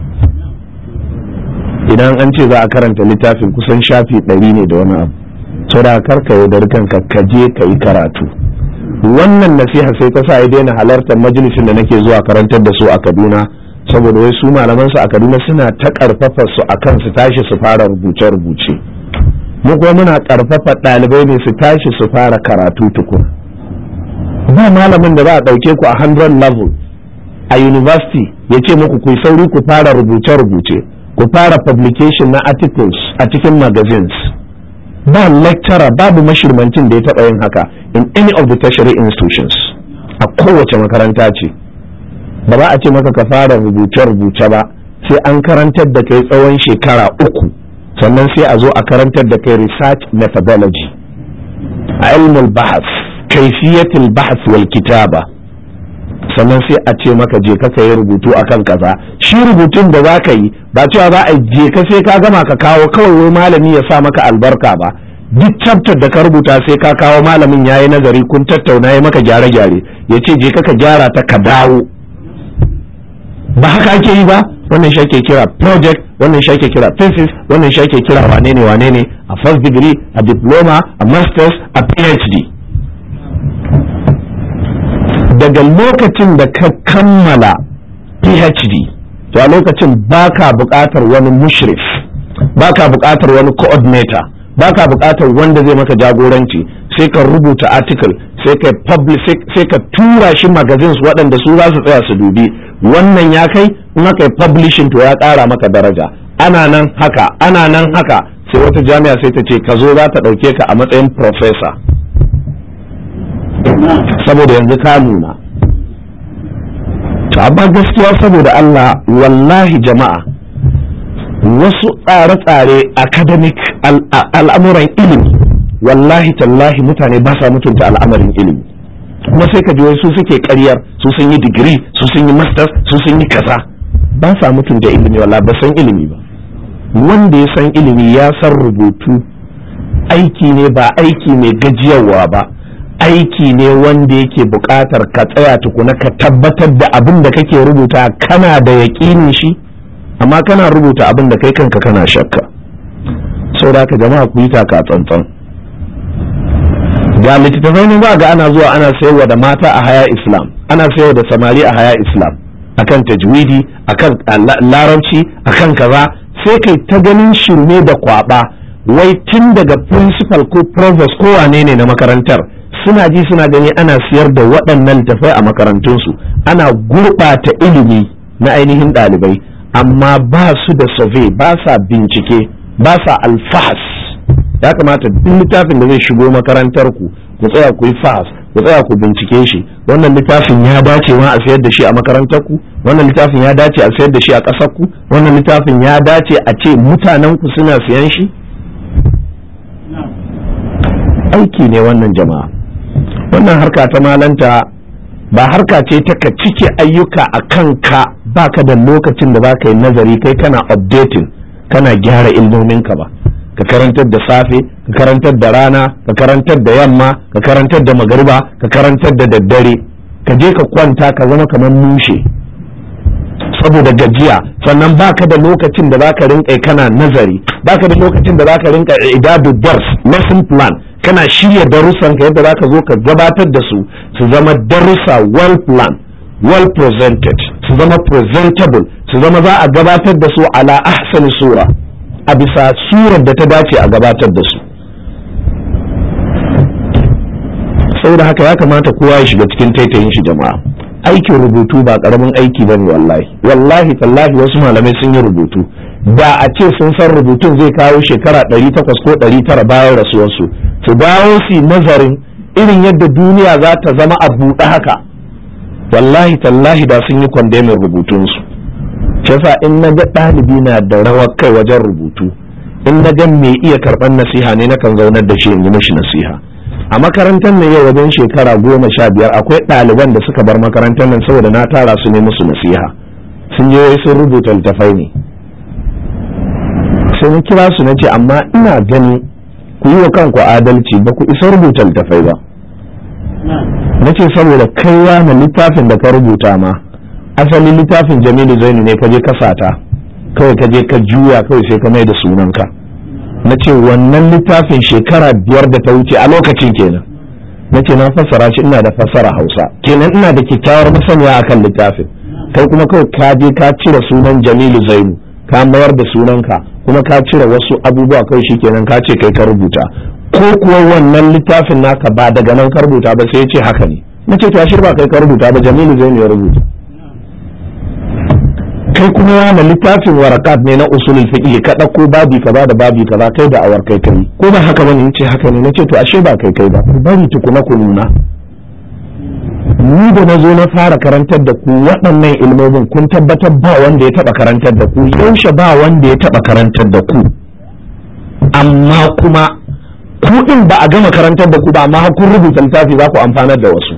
idan an ce za a karanta littafin kusan shafi ɗari ne da wani abu so da karka yaudar kanka ka je ka yi karatu wannan nasiha sai ta sa ya daina halartar majalisin da nake zuwa karantar da su a kaduna saboda wai su malaman su a kaduna suna ta karfafa su akan su tashi su fara rubuce rubuce mu kuma muna karfafa ɗalibai ne su tashi su fara karatu tukun ba malamin da za a ɗauke ku a 100 level a university ya ce muku ku sauri ku fara rubuce rubuce ku fara publication na articles a cikin magazines ba lecturer babu mashirmancin da ya taɓa yin haka in any of the tertiary institutions a kowace makaranta ce ba za a ce maka ka fara rubuce-rubuce ba sai an karantar da kai tsawon shekara uku sannan sai a zo a karantar da kai research methodology a ilmul bahas kaifiyatul bahas wal kitaba sannan sai a ce maka je ka yi rubutu akan kaza shi rubutun da za ka yi ba cewa za a je ka sai ka gama ka kawo kawai wai malami ya sa maka albarka ba duk chapter da ka rubuta sai ka kawo malamin ya yi nazari kun tattauna ya maka gyare-gyare ya ce je ka gyara ta ka dawo ba haka ake yi ba wannan shi ake kira project wannan shi ake kira thesis wannan shi ake kira wane ne wane ne a first degree a diploma a masters a phd daga lokacin da ka kammala phd to a lokacin baka buƙatar wani mushrif baka buƙatar wani coordinator baka buƙatar wanda zai maka jagoranci sai ka rubuta article sai ka publish sai ka tura shi magazines waɗanda su za su tsaya su dubi wannan ya kai in aka yi publishing to ya ƙara maka daraja ana nan haka ana nan haka sai wata jami'a sai ta ce ka zo za ta ɗauke ka a matsayin professor saboda yanzu ka nuna to amma gaskiya saboda Allah wallahi jama'a wasu tsare-tsare academic al'amuran ilimi wallahi tallahi mutane ba sa mutunta al'amarin ilimi kuma sai ka ji wai su suke karyar su sun yi digiri su sun yi masters su sun yi kaza ba sa mutunta ilimi wallahi ba san ilimi ba wanda ya san ilimi ya san rubutu aiki ne ba aiki mai gajiyarwa ba aiki ne wanda yake buƙatar ka tsaya tukuna ka tabbatar da abin da kake rubuta kana da yaƙinin shi amma kana rubuta abin da kai kanka kana shakka saboda ka jama'a ku yi taka tsantsan ga littattafai ne ba ga ana zuwa ana sayarwa da mata a haya islam ana sayarwa da samari a haya islam akan tajwidi akan larabci akan kaza sai kai ta ganin shirme da kwaba wai tun daga principal ko provost ko wane ne na makarantar suna ji suna gani ana siyar da waɗannan littattafai a makarantunsu ana gurɓata ilimi na ainihin ɗalibai amma ba su da survey ba sa bincike ba sa alfahas ya kamata duk littafin da zai shigo makarantar ku ku tsaya ku yi fahas ku tsaya ku bincike shi wannan littafin ya dace ma a sayar da shi a makarantar ku wannan littafin ya dace a sayar da shi a ƙasar ku wannan littafin ya dace a ce mutanen ku suna siyan shi aiki ne wannan jama'a wannan harka ta malanta ba harka ce ta ka cike ayyuka a kanka baka da lokacin da baka yi nazari kai kana updating kana gyara ilmominka ba ka karantar da safe ka karantar da rana ka karantar da yamma ka karantar da magariba ka karantar da daddare ka je ka kwanta ka zama kamar mushe saboda gajiya sannan baka da lokacin da zaka rinka kana nazari baka da lokacin da zaka rinka idadu dars lesson plan kana shirya darussan ka yadda zaka zo ka gabatar da su su zama darussa well planned well presented su zama presentable su zama za a gabatar da su ala ahsani sura a bisa surar da ta dace a gabatar da su saboda haka ya kamata kowa ya shiga cikin taitayin shi jama'a aikin rubutu ba karamin aiki ba ne wallahi wallahi tallahi wasu malamai sun yi rubutu da a ce sun san rubutun zai kawo shekara 800 ko 900 bayan rasuwarsu su dawo su nazarin irin yadda duniya za ta zama a buɗe haka wallahi tallahi da sun yi kwandemin rubutunsu yasa in na ga ɗalibi na da rawar kai wajen rubutu in na ga mai iya karɓar nasiha ne na kan zaunar da shi in yi mashi nasiha a makarantar nan yau wajen shekara goma sha biyar akwai ɗaliban da suka bar makarantar nan saboda na tara su ne musu nasiha sun je wai sun rubuta littafai ne sai na kira su na ce amma ina gani ku yi wa kanku adalci ba ku isa rubuta littafai ba na ce saboda kaiwa na littafin da ka rubuta ma asali littafin jamilu zainu ne ka je ka sata kawai ka je ka juya kawai sai ka mai da sunanka na ce wannan littafin shekara biyar da ta wuce a lokacin kenan na ce na fassara shi ina da fassara hausa kenan ina da kyakkyawar masaniya akan littafin kai kuma kawai ka je ka cire sunan jamilu zainu ka mayar da sunanka kuma ka cire wasu abubuwa kai shi kenan ka ce kai ka rubuta ko kuwa wannan littafin naka ba daga nan ka rubuta ba sai ya ce haka ne na ce to ashir ba kai ka rubuta ba jamilu zainu ya rubuta kai kuma yana littafin warakat ne na usulul fiqh ka dauko babi kaza da babi kaza kai da awar kai kai ko ba haka bane yace haka ne nace to ashe ba kai kai ba ku bari tukuna ku nuna ni da na zo na fara karantar da ku waɗannan ilmomin kun tabbatar ba wanda ya taɓa karantar da ku yaushe ba wanda ya taɓa karantar da ku amma kuma ku ɗin ba a gama karantar da ku ba amma kun rubuta littafi za ku amfanar da wasu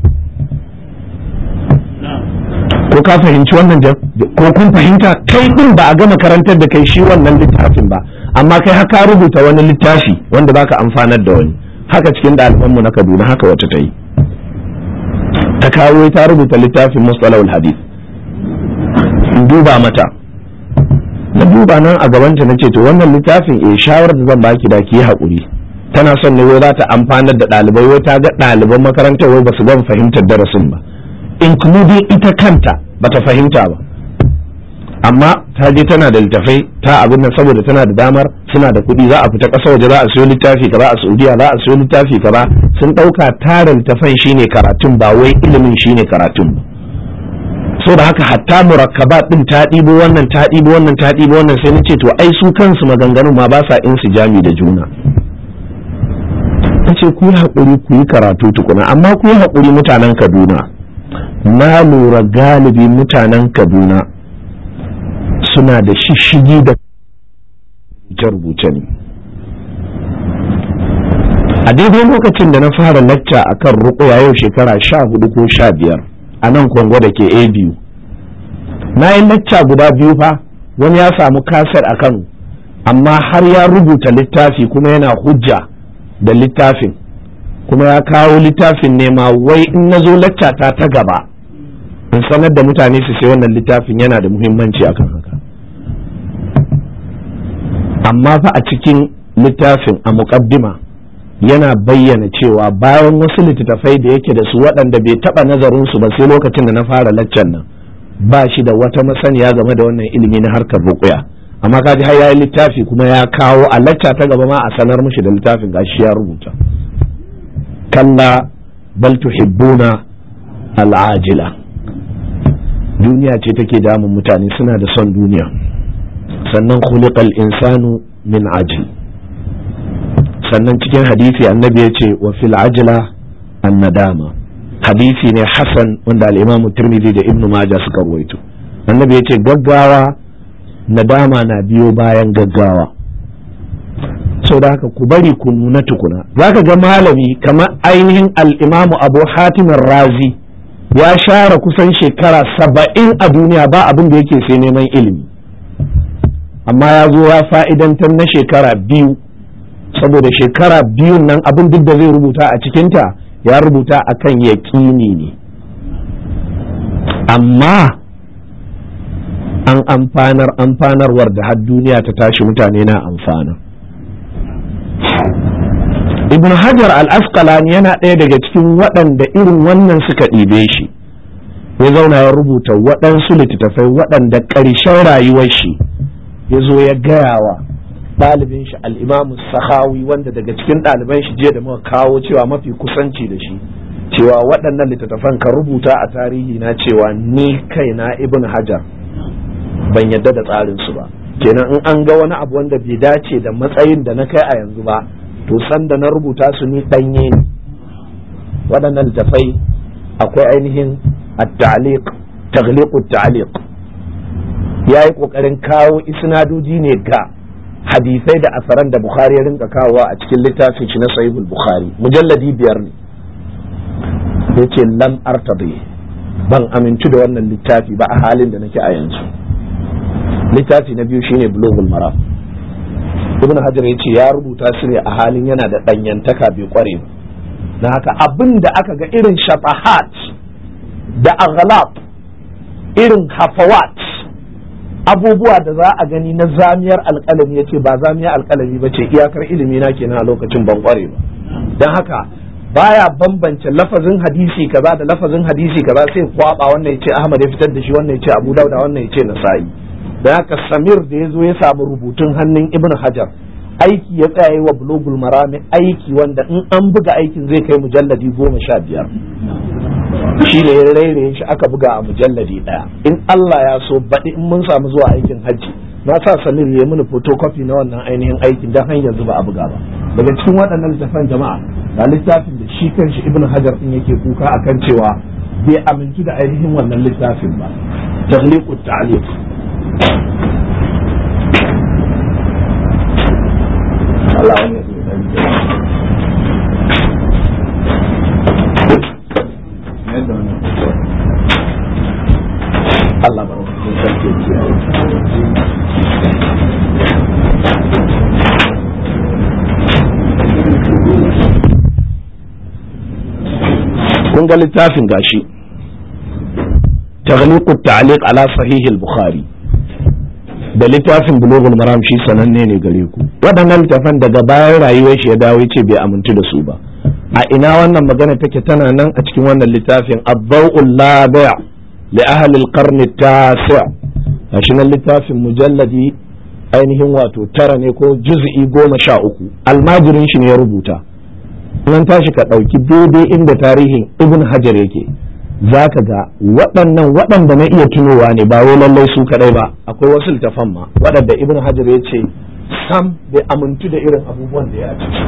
ko ka fahimci wannan ko kun fahimta kai ɗin ba a gama karantar da kai shi wannan littafin ba amma kai haka rubuta wani littafi wanda za ka amfanar da wani haka cikin ɗalibanmu na kaduna haka wata ta yi ta kawo ta rubuta littafin mustalahul hadith in duba mata na duba nan a gabanta na ce to wannan littafin eh shawarar da zan baki da ki haƙuri tana son ne wai za ta amfanar da ɗalibai wai ta ga ɗaliban makarantar wai ba su gama fahimtar darasin ba including ita kanta ba ta fahimta ba amma ta je tana da littafai ta abin nan saboda tana da damar suna da kuɗi za a fita ƙasa waje za a siyo littafi kaza a saudiya za a siyo littafi kaza sun ɗauka tara littafan shine karatun ba wai ilimin shine karatun ba so da haka hatta murakkabat din ta ɗibo wannan ta ɗibo wannan ta ɗibo wannan sai na ce to ai su kansu maganganun ma ba sa jami da juna ta ce ku yi haƙuri ku yi karatu tukuna amma ku yi haƙuri mutanen kaduna na lura galibi mutanen kaduna suna da shishigi da rubuce ne a daidai lokacin da na fara lacca a kan rukuya yau shekara sha hudu ko sha biyar a nan kongo da ke a biyu na yi lacca guda biyu fa wani ya samu kasar a kano amma har ya rubuta littafi kuma yana hujja da littafin kuma ya kawo littafin ne ma wai in na zo lacca ta ta gaba in sanar da mutane su sai wannan littafin yana da muhimmanci akan haka amma fa a cikin littafin a muƙaddima yana bayyana cewa bayan wasu littattafai da yake da su waɗanda bai taɓa nazarin su ba sai lokacin da na fara laccan nan ba shi da wata masaniya game da wannan ilimi na harkar ruƙuya amma kaji har yayi littafi kuma ya kawo a lacca ta gaba ma a sanar mishi da littafin gashi ya rubuta kalla bal tuhibbuna al'ajila duniya ce take damun mutane suna da son duniya sannan khuliqal insanu min ajil sannan cikin hadisi annabi ya ce wa fil ajila an nadama hadisi ne hasan wanda al-imam tirmidhi da ibnu maja suka ruwaito annabi ya ce gaggawa nadama na biyo bayan gaggawa sau da haka ku bari ku nuna tukuna zaka ga malami kamar ainihin al-imamu abu hatim razi ya share kusan shekara saba'in a duniya ba abin da yake sai neman ilimi amma ya zo ya fa'idantar na shekara biyu saboda shekara biyun nan abin duk da zai rubuta a cikinta ya rubuta akan yaƙini ne amma an amfanar amfanarwar da har duniya ta tashi mutane na amfana ibn hajar al-asqalani yana ɗaya daga cikin waɗanda irin wannan suka ɗibe shi ya zauna ya rubuta waɗansu littattafai waɗanda ƙarshen rayuwar shi ya zo ya gaya wa ɗalibin shi al'imamu sahawi wanda daga cikin ɗaliban shi jiya da muka kawo cewa mafi kusanci da shi cewa waɗannan littattafan ka rubuta a tarihi na cewa ni kaina ibn hajar ban yadda da tsarinsu ba kenan in an ga wani abu wanda bai dace da matsayin da na kai a yanzu ba to san da na rubuta su ni ɗanye ne waɗannan littattafai akwai ainihin at-ta'liq taghliq at-ta'liq yayi kokarin kawo isnadoji ne ga hadisai da asaran da Bukhari ya rinka kawowa a cikin littafin shi na Sahihul Bukhari mujalladi biyar ne yace lam artabi ban amintu da wannan littafi ba a halin da nake a yanzu littafi na biyu shine Bulughul Maram Ibn Hajar ya ce ya rubuta su ne a halin yana da ɗanyantaka bai kware ba na haka abin da aka ga irin shafahat da aghlab irin hafawat abubuwa da za a gani na zamiyar alkalami ya ce ba zamiyar alkalami ba ce iyakar ilimi na kenan a lokacin ban kware ba don haka baya bambance lafazin hadisi kaza da lafazin hadisi kaza sai kwaba wannan ya ce Ahmad ya fitar da shi wannan ya ce Abu Dawud wannan ya ce Nasa'i da haka Samir da ya zo ya samu rubutun hannun Ibn Hajar aiki ya tsaya wa bulogul marami aiki wanda in an buga aikin zai kai mujalladi goma sha biyar shi da ya rairaye shi aka buga a mujalladi ɗaya in Allah ya so baɗi in mun samu zuwa aikin hajji na sa Samir ya mini photocopy na wannan ainihin aikin don har yanzu ba a buga ba daga cikin waɗannan littafan jama'a ga littafin da shi kanshi Ibn Hajar din yake kuka akan cewa bai amintu da ainihin wannan littafin ba taghliqut ta'liq Allah ya Allah barkatun sarki kiyaye kun ga littafin gashi taghliqu ta'liq ala sahih al-bukhari da littafin bulughul maram shi sananne ne gare ku waɗannan littafan daga bayan rayuwar shi ya dawo ce bai amintu da su ba a ina wannan magana take tana nan a cikin wannan littafin ad-daw'ul labi' li ahli al-qarn at-tasi' gashi nan littafin mujalladi ainihin wato tara ne ko juz'i goma sha uku almajirin shi ne ya rubuta nan tashi ka ɗauki daidai inda tarihin ibn hajar yake za ka ga waɗannan waɗanda na iya tunowa ne ba wai lallai su kaɗai ba akwai wasu littafan ma waɗanda ibn hajar ya ce sam bai amintu da irin abubuwan da ya ciki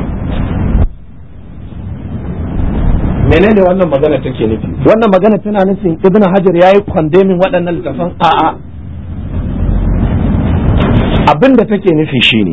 menene wannan magana take nufi wannan magana tana nufin ibn hajar ya yi kwandemin waɗannan littafan a'a abin da take nufi shine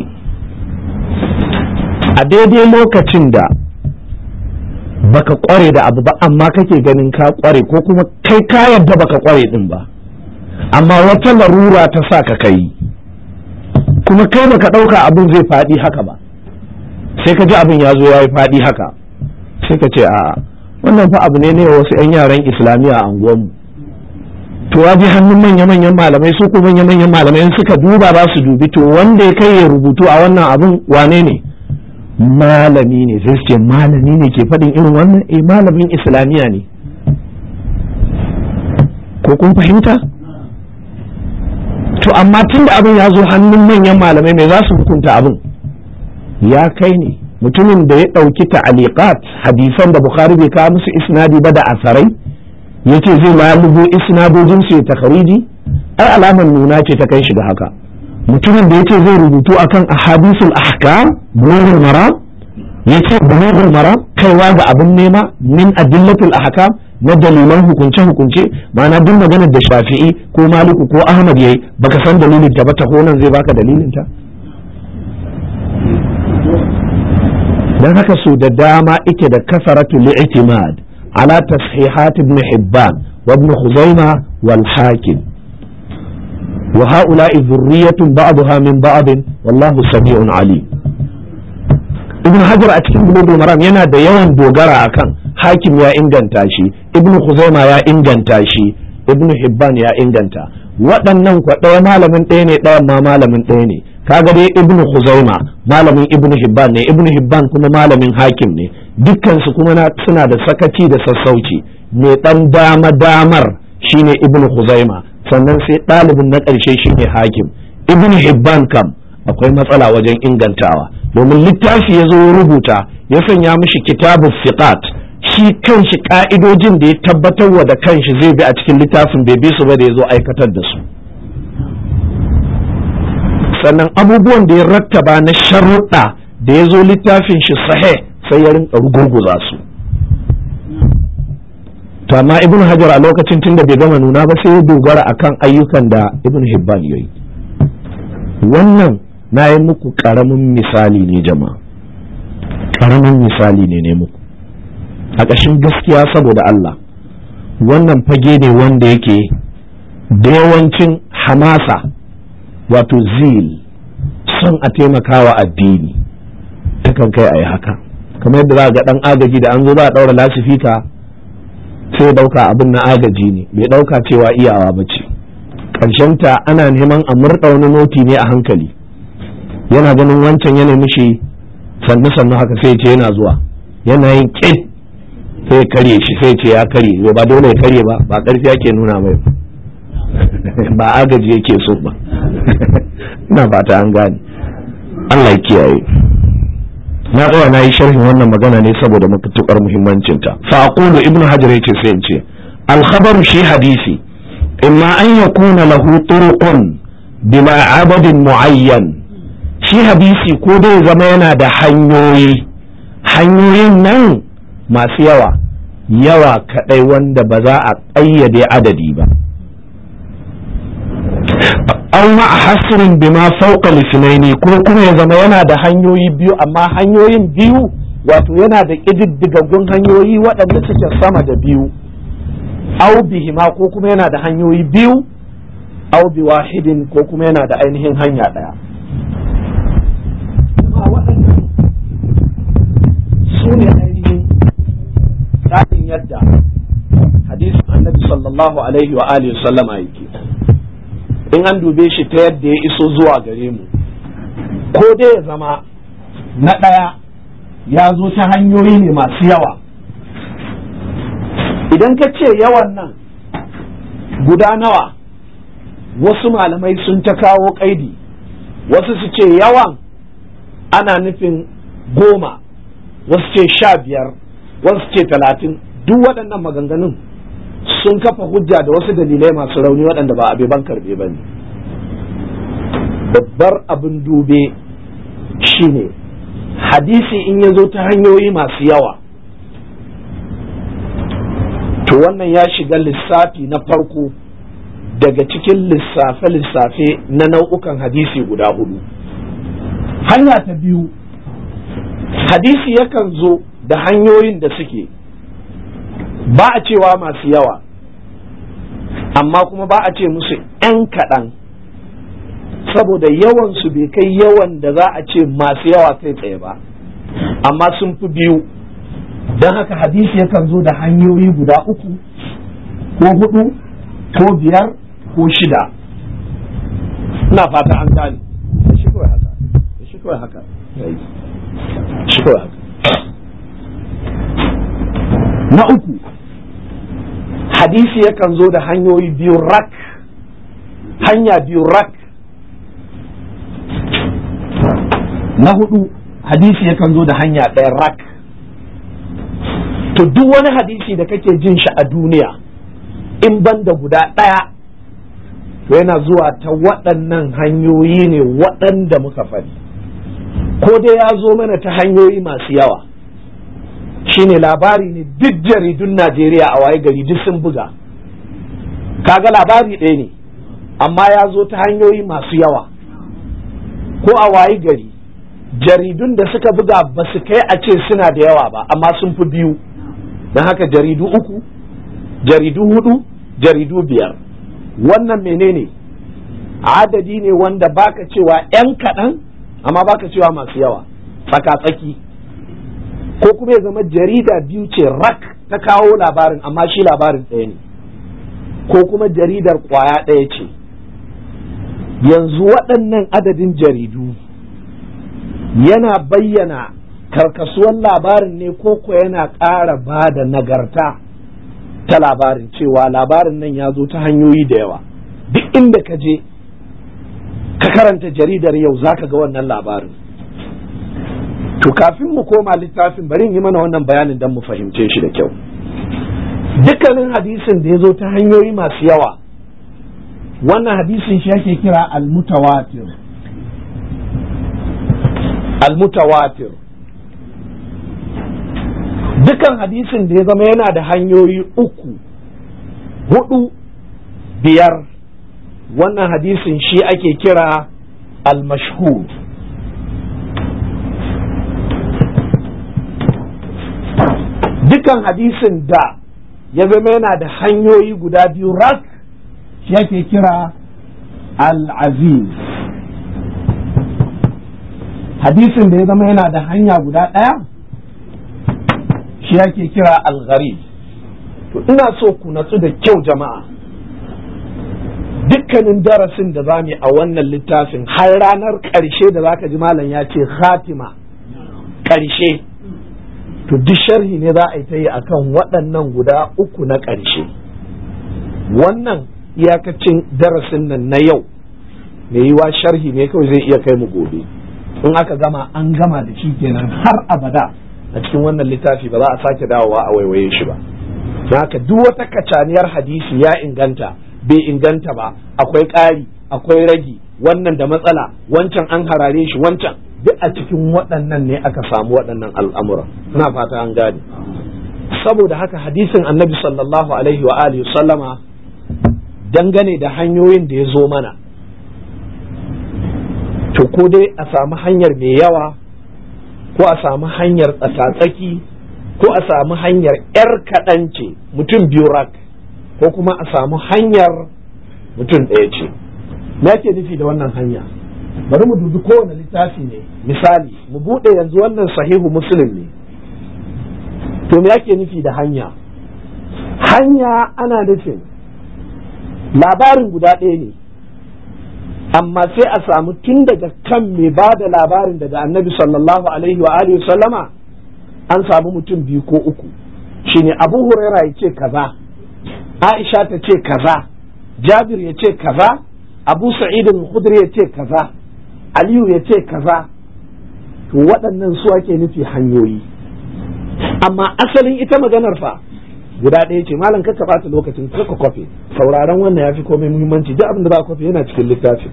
a daidai lokacin da baka kware da abu ba amma kake ganin ka kware ko kuma kai ka yadda baka kware din ba amma wata larura ta sa ka kai kuma kai baka ɗauka abin zai faɗi haka ba sai ka ji abin ya zo ya yi faɗi haka sai ka ce a wannan fa abu ne ne wasu 'yan yaran islamiyya a unguwanmu to ya ji hannun manya-manyan malamai su ko manya-manyan malamai suka duba za su dubi to wanda ya kai ya rubutu a wannan abin wane ne malami ne sai su ce malami ne ke faɗin irin wannan eh malamin islamiyya ne ko kun fahimta to amma tun da abin ya zo hannun manyan malamai mai za su hukunta abin ya kai ne mutumin da ya ɗauki ta'aliqat hadisan da bukhari bai kawo musu isnadi ba da asarai ya ce zai lalubo isnadojin su ya takhariji ai alamar nuna ce ta kai shi da haka mutumin da ya ce zai rubutu akan ahadisul ahkam bulughul maram ya ce bulughul maram kaiwa ga abin nema min adillatul ahkam na dalilan hukunce hukunce ma'ana duk maganar da shafi'i ko maliku ko ahmad yayi baka san dalilin ta ba ta nan zai baka dalilin ta dan haka su da dama ike da kasaratu li'timad ala tashihat ibn hibban wa ibn khuzaimah wal hakim وهؤلاء ذرية بعضها من بعض والله سميع عليم ibn hajar a cikin bulugul maram yana da yawan dogara akan hakim ya inganta shi ibn khuzaima ya inganta shi ibn hibban ya inganta waɗannan kwa ɗaya malamin ɗaya ne ɗayan ma malamin ɗaya ne kaga dai ibn khuzaima malamin ibn hibban ne ibn hibban kuma malamin hakim ne dukkan su kuma suna da sakaci da sassauci mai ɗan dama damar shine ibn khuzaima sannan sai ɗalibin na ƙarshe shine hakim ibn hibban kam akwai matsala wajen ingantawa domin littafi ya zo rubuta ya sanya mishi kitabu fiqat shi kanshi ka'idojin da ya tabbatar wa da kanshi zai bi a cikin littafin bai bi su ba da ya zo aikatar da su sannan abubuwan da ya rattaba na sharuɗa da ya zo littafin shi sahe sai ya rinka rugurguza su to amma ibn hajar a lokacin tunda bai gama nuna ba sai ya dogara akan ayyukan da ibn hibban ya yi wannan na yi muku karamin misali ne jama'a karamin misali ne ne muku a ƙashin gaskiya saboda Allah wannan fage ne wanda yake da yawancin hamasa wato zil son a taimakawa addini takan kai a yi haka kamar yadda za ga ɗan agaji da an zo za a ɗaura lasifika sai ɗauka abin na agaji ne bai ɗauka cewa iyawa ba ce ta ana neman a murɗa wani noti ne a hankali yana ganin wancan yana mishi sannu sannu haka sai ce yana zuwa yana yin ƙit sai karye shi sai ce ya karye ba dole ya karye ba ba karfi ake nuna mai ba agaji yake so ba ina fata an gane Allah ya kiyaye na tsaya na yi sharhin wannan magana ne saboda matuƙar muhimmancinta fa aqulu ibnu hajar yace sai in ce al khabaru shi hadisi imma an yakuna lahu turuqun bila adadin muayyan shi hadisi ko dai zama yana da hanyoyi hanyoyin nan masu yawa yawa kadai wanda ba za a ƙayyade adadi ba an ma hasirin bima fauka lisnaini ko kuma ya zama yana da hanyoyi biyu amma hanyoyin biyu wato yana da ƙididdigaggun hanyoyi waɗanda suke sama da biyu au bihima ko kuma yana da hanyoyi biyu au bi wahidin ko kuma yana da ainihin hanya ɗaya su ne ainihin tsarin yadda hadisin annabi sallallahu alaihi wa alihi sallama yake in an dube shi ta yadda ya iso zuwa gare mu ko dai ya zama na ɗaya ya zo ta hanyoyi ne masu yawa idan ka ce yawan nan guda nawa wasu malamai sun ta kawo kaidi wasu su ce yawan ana nufin goma wasu ce sha biyar wasu ce talatin duk waɗannan maganganun sun kafa hujja da wasu dalilai masu rauni waɗanda ba abe ban karɓe ba ne babbar abin dube shine hadisi in ya zo ta hanyoyi masu yawa to wannan ya shiga lissafi na farko daga cikin lissafe-lissafe na nau'ukan hadisi guda hudu hanya ta biyu hadisi yakan zo da hanyoyin da suke ba a cewa masu yawa amma kuma ba a ce musu 'yan kaɗan saboda yawan su bai kai yawan da za a ce masu yawa kai tsaye ba amma sun fi biyu don haka hadisi yakan zo da hanyoyi guda uku ko hudu ko biyar ko shida ina fata an gane shi kawai haka shi kawai haka shi kawai haka na uku hadisi yakan zo da hanyoyi biyu rak hanya biyu rak na hudu hadisi yakan zo da hanya ɗaya rak to duk wani hadisi da kake jin shi a duniya in ban da guda ɗaya to yana zuwa ta waɗannan hanyoyi ne waɗanda muka faɗi ko dai ya zo mana ta hanyoyi masu yawa shine labari ne duk jaridun Najeriya a waye gari duk sun buga kaga labari ɗaya ne amma ya zo ta hanyoyi masu yawa ko a waye gari jaridun da suka buga ba su kai a ce suna da yawa ba amma sun fi biyu don haka jaridu uku jaridu hudu jaridu biyar wannan menene adadi ne wanda baka cewa 'yan kaɗan amma baka cewa masu yawa tsaka-tsaki ko kuma ya zama jarida biyu ce rak ta kawo labarin amma shi labarin ɗaya ne ko kuma jaridar ƙwaya ɗaya ce yanzu waɗannan adadin jaridu yana bayyana karkasuwan labarin ne ko ko yana ƙara ba da nagarta ta labarin cewa labarin nan ya zo ta hanyoyi da yawa duk inda ka je ka karanta jaridar yau za ka ga wannan labarin to kafin mu koma littafin bari yi mana wannan bayanin don mu fahimce shi da kyau dukkanin hadisin da ya zo ta hanyoyi masu yawa wannan hadisin shi ake kira almutawatir almutawatir dukan hadisin da ya zama yana da hanyoyi uku hudu biyar wannan hadisin shi ake kira al-mashhur dukan hadisin da ya zama yana da hanyoyi guda biyu rak shi ake kira al-aziz hadisin da ya zama yana da hanya guda ɗaya shi ake kira al-gharib to ina so ku natsu da kyau jama'a dukkanin darasin da za mu a wannan littafin har ranar ƙarshe da zaka ji malam ya ce khatima ƙarshe to duk sharhi ne za a yi ta yi akan waɗannan guda uku na ƙarshe wannan iyakacin darasin nan na yau mai yiwa sharhi ne kawai zai iya kai mu gobe in aka gama an gama da shi kenan har abada a cikin wannan littafi ba za a sake dawowa a waiwaye shi ba haka duk wata kacaniyar hadisi ya inganta bai inganta ba akwai ƙari akwai ragi wannan da matsala wancan an harare shi wancan duk a cikin waɗannan ne aka samu waɗannan al'amura ina fata an gane saboda haka hadisin annabi sallallahu alaihi wa alihi sallama dangane da hanyoyin da ya zo mana to ko dai a samu hanyar mai yawa ko a samu hanyar tsakatsaki ko a samu hanyar 'yar kaɗance mutum biyu rak ko kuma a samu hanyar mutum ɗaya ce me ake nufi da wannan hanya bari mu dubi kowane littafi ne misali mu buɗe yanzu wannan sahihu muslim ne to me ake nufi da hanya hanya ana nufin labarin guda ɗaya ne amma sai a samu tun daga kan mai ba da labarin daga annabi sallallahu alaihi wa alihi sallama an samu mutum biyu ko uku shine abu huraira ya ce kaza aisha ta ce kaza jabir ya ce kaza abu sa'idin khudri ya ce kaza aliyu ya ce kaza to waɗannan su ake nufi hanyoyi amma asalin ita maganar fa guda ɗaya ce malam ka ɓata lokacin ka kwafe sauraron wannan ya fi komai muhimmanci duk abin da za kwafe yana cikin littafin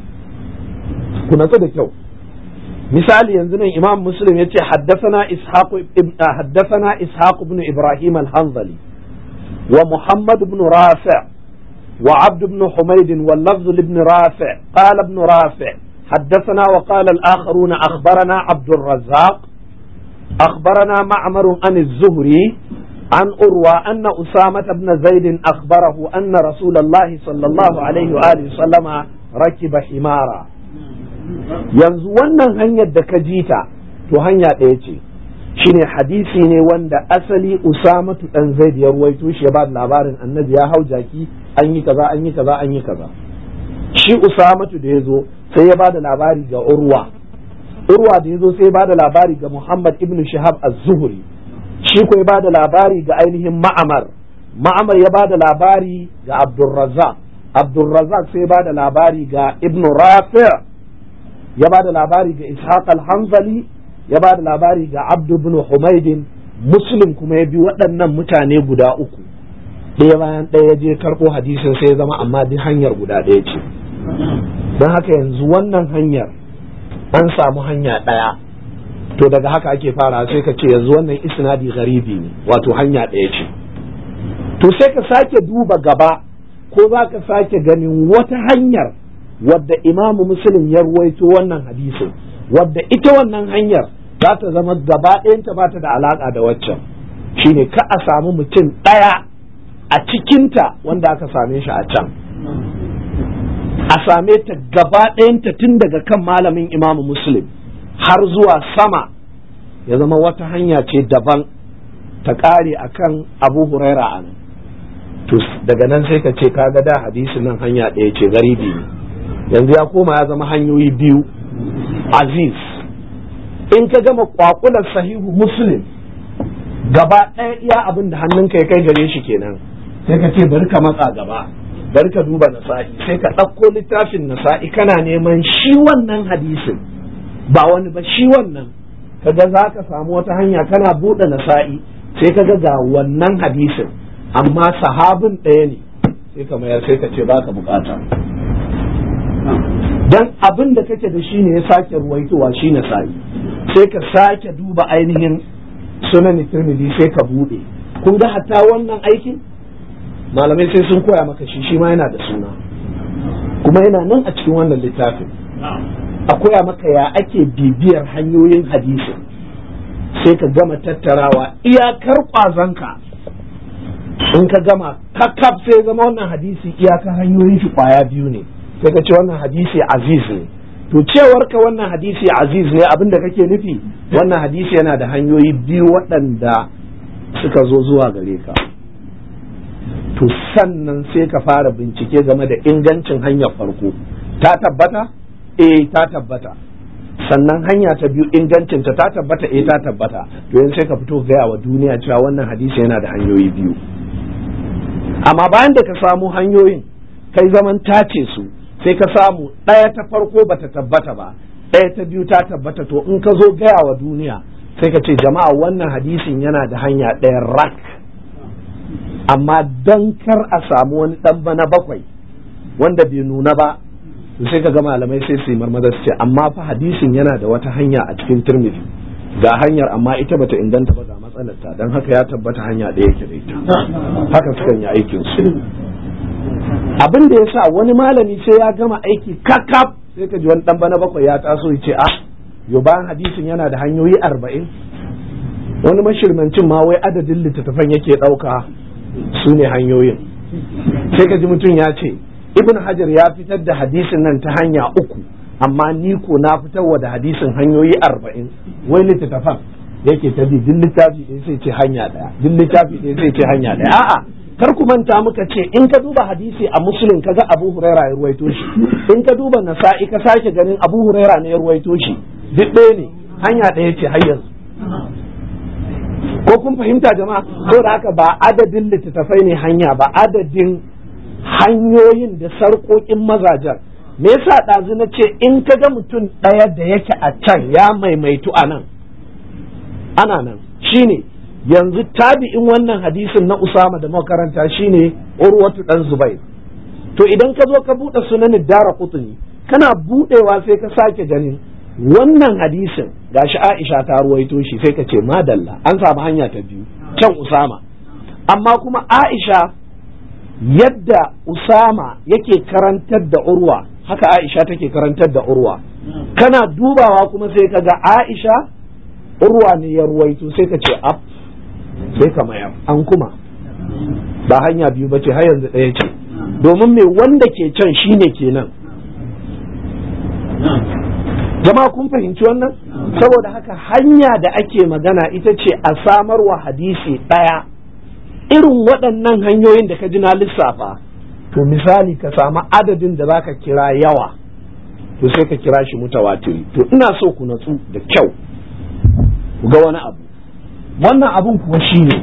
ku natsu da kyau misali yanzu nan imam muslim ya ce haddasana ishaq haddasana ishaq ibn ibrahim al-hanzali wa muhammad ibn rafi' wa abd ibn humayd wal lafz ibn rafi' qala ibn rafi' حدثنا وقال الآخرون أخبرنا عبد الرزاق أخبرنا معمر عن الزهري عن أروى أن أسامة بن زيد أخبره أن رسول الله صلى الله عليه وآله وسلم ركب حمارا yanzu wannan hanyar da ka ji ta to hanya ɗaya ce shine hadisi ne wanda asali usamatu dan zaid ya ruwaito shi ya ba labarin annabi ya hau jaki an yi kaza an yi kaza an yi kaza shi usamatu da ya zo sai ya ba da labari ga urwa urwa da ya zo sai ya ba da labari ga muhammad ibn shihab az-zuhri shi ko ya ba da labari ga ainihin ma'amar ma'amar ya ba da labari ga abdulrazak abdulrazak sai ya ba da labari ga ibn rafi' ya ba da labari ga ishaq al-hanzali ya ba da labari ga abdu ibn humaidin muslim kuma ya bi waɗannan mutane guda uku ɗaya bayan ɗaya ya je karɓo hadisin sai ya zama amma duk hanyar guda ɗaya ce don haka yanzu wannan hanyar an samu hanya ɗaya to daga haka ake fara sai ka ce yanzu wannan isnadi garibi ne wato hanya ɗaya ce to sai ka sake duba gaba ko za ka sake ganin wata hanyar wadda imamu muslim ya ruwaito wannan hadisin wadda ita wannan hanyar za ta zama gaba ɗayanta ba ta da alaƙa da waccan shine ka a samu mutum ɗaya a cikinta wanda aka same shi a can a same ta gaba ɗayanta tun daga kan malamin imamu muslim har zuwa sama ya zama wata hanya ce daban ta ƙare a kan abu huraira a nan to daga nan sai ka ce kaga da hadisi nan hanya ɗaya ce garibi ne yanzu ya koma ya zama hanyoyi biyu aziz in ka gama kwakular sahihu muslim gaba ɗaya iya abin da hannunka ya kai gare shi kenan sai ka ce bari ka matsa gaba bari ka duba nasa'i sai ka ɗauko littafin nasa'i kana neman shi wannan hadisin ba wani ba shi wannan kaga za ka samu wata hanya kana buɗe nasa'i sai ka ga wannan hadisin amma sahabin ɗaya ne sai ka mayar sai ka ce ba ka bukata dan abin da kake da shi ne ya sake ruwaitowa shi nasa'i sai ka sake duba ainihin sunan tirmidhi sai ka buɗe kun ga hatta wannan aikin malamai sai sun koya maka shi shi ma yana da suna kuma yana nan a cikin wannan littafin a koya maka ya ake bibiyar hanyoyin hadisi sai ka gama tattarawa iyakar kwazanka in ka gama kakkaf sai zama wannan hadisi iyakar hanyoyin shi kwaya biyu ne sai ka ce wannan hadisi aziz ne to cewar ka wannan hadisi aziz ne abin da kake nufi wannan hadisi yana da hanyoyi biyu waɗanda suka zo zuwa gare ka to sannan sai ka fara bincike game da ingancin hanyar farko ta tabbata eh ta tabbata sannan hanya ta biyu ingancinta ta tabbata eh ta tabbata to yanzu sai ka fito gaya wa duniya cewa wannan hadisi yana da hanyoyi biyu amma bayan da ka samu hanyoyin kai zaman tace su sai ka samu ɗaya ta farko bata tabbata ba ɗaya ta biyu ta tabbata to in ka zo gaya wa duniya sai ka ce jama'a wannan hadisin yana da hanya ɗaya rak amma dan kar a samu wani ɗan bana bakwai wanda bai nuna ba sai ka ga malamai sai su yi marmaza su ce amma fa hadisin yana da wata hanya a cikin turmizi ga hanyar amma ita bata inganta ba ga matsalarta don haka ya tabbata hanya ɗaya yake da ita haka sukan yi aikin su abin da ya sa wani malami sai ya gama aiki kakaf sai ka ji wani ɗan bana bakwai ya taso ya ce a yo bayan hadisin yana da hanyoyi arba'in wani mashirmancin ma wai adadin littattafan yake ɗauka su ne hanyoyin sai ka ji mutum ya ce ibn hajar ya fitar da hadisin nan ta hanya uku amma ni ko na fitarwa da hadisin hanyoyi arba'in wai littattafan yake ta bi duk littafi ɗaya sai ce hanya ɗaya duk littafi ɗaya sai ce hanya ɗaya a'a kar ku manta muka ce in ka duba hadisi a muslim kaga abu huraira ya ruwaito shi in ka duba nasa'i ka sake ganin abu huraira ne ya ruwaito shi duk ɗaya ne hanya ɗaya ce har yanzu ko kun fahimta jama'a da haka ba adadin littattafai ne hanya ba adadin hanyoyin da sarƙoƙin mazajen me yasa ɗazu na ce in ka ga mutum ɗaya da yake a can ya maimaitu a nan ana nan shine yanzu tabi'in wannan hadisin na usama da makaranta shine urwatu dan zubair to idan ka zo ka buɗe sunanin dara kutuni kana buɗewa sai ka sake ganin wannan hadisin gashi aisha ta ruwaito shi sai ka ce madalla an samu hanya ta biyu can usama amma kuma aisha yadda usama yake karantar da urwa haka aisha take karantar da urwa kana dubawa kuma sai ka ga aisha urwa ne ya ruwaito sai ka ce ab sai ka mayar an kuma ba hanya biyu ba ce har yanzu ɗaya ce domin me wanda ke can shine kenan jama'a kun fahimci wannan saboda haka hanya da ake magana ita ce a samar wa hadisi ɗaya irin waɗannan hanyoyin da ka ji na lissafa to misali ka samu adadin da za ka kira yawa to sai ka kira shi mutawatiri to ina so ku natsu da kyau ku ga wani abu wannan abun kuwa shi ne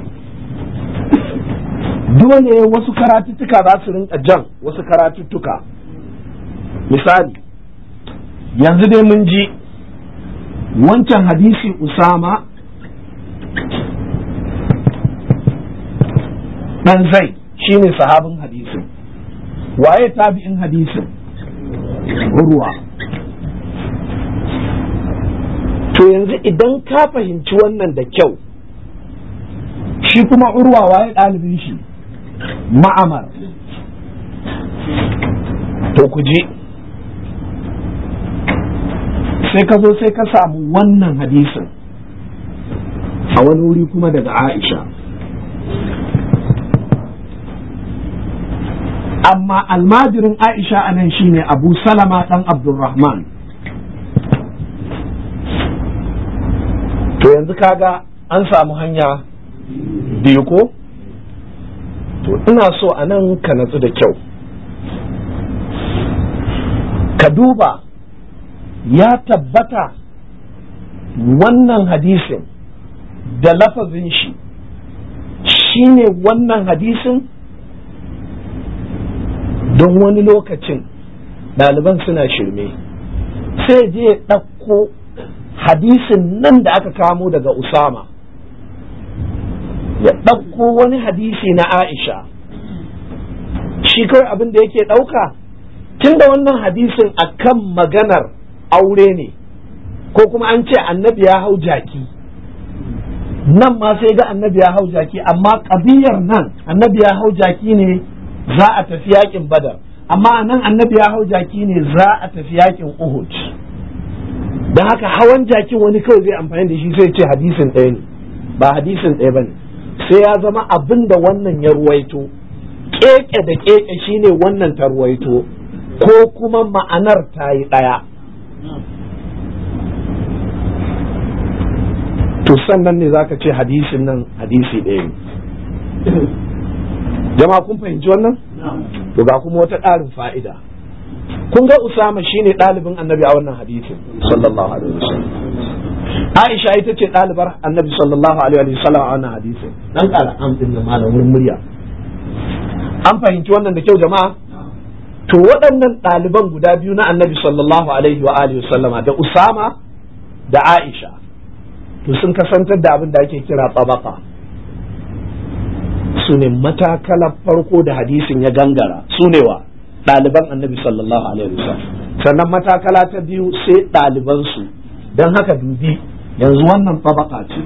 dole wasu karatuttuka za su rinka jan wasu karatuttuka misali yanzu dai mun ji wancan hadisi usama dan zai shine sahabin hadisin waye tabi'in hadisin ruwa to yanzu idan ka fahimci wannan da kyau shi kuma urwa waye ɗalibin shi ma'amar to ku je sai ka zo sai ka samu wannan hadisin a wani wuri kuma daga aisha amma almajirin aisha a nan shine abu salama ɗan abdulrahman to yanzu kaga an samu hanya biyu ko to ina so a nan ka natsu da kyau ka duba ya tabbata wannan hadisin da lafazin shi shine wannan hadisin don wani lokacin ɗaliban suna shirme sai je ya ɗauko hadisin nan da aka kamo daga usama ya ɗauko wani hadisi na aisha shi kawai abin da yake ɗauka tun da wannan hadisin akan maganar aure ne ko kuma an ce annabi ya hau jaki nan ma sai ga annabi ya hau jaki amma ƙabiyar nan annabi ya hau jaki ne za a tafi yakin badar amma nan annabi ya hau jaki ne za a tafi yakin uhud don haka hawan jakin wani kawai zai amfani da shi sai ce hadisin ɗaya ne ba hadisin ɗaya ba ne sai ya zama abin da wannan ya ruwaito keke da keke shine wannan ta ruwaito ko kuma ma'anar ta yi ɗaya to sannan ne zaka ce hadisin nan hadisi ɗaya ne jama'a kun fahimci wannan to ga kuma wata ƙarin fa'ida kun ga usama shine ɗalibin annabi a wannan hadisin sallallahu alaihi wasallam aisha ita ce ɗalibar annabi sallallahu alaihi wasallam a wannan hadisin dan ƙara an din malamin murya an fahimci wannan da kyau jama'a to waɗannan ɗaliban guda biyu na annabi sallallahu alaihi wa alihi wasallama da usama da aisha to sun kasantar da abin da ake kira tabaka su ne matakalar farko da hadisin ya gangara su ne wa ɗaliban annabi sallallahu alaihi wasallam sannan matakala ta biyu sai ɗalibansu don haka dubi yanzu wannan tabaka ce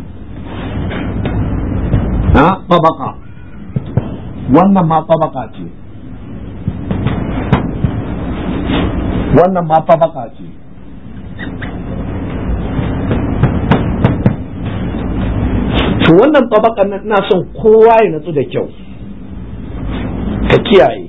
ha tabaka wannan ma tabaka ce wannan ma tabaka ce to wannan tabakan nan ina son kowa ya natsu da kyau ka kiyaye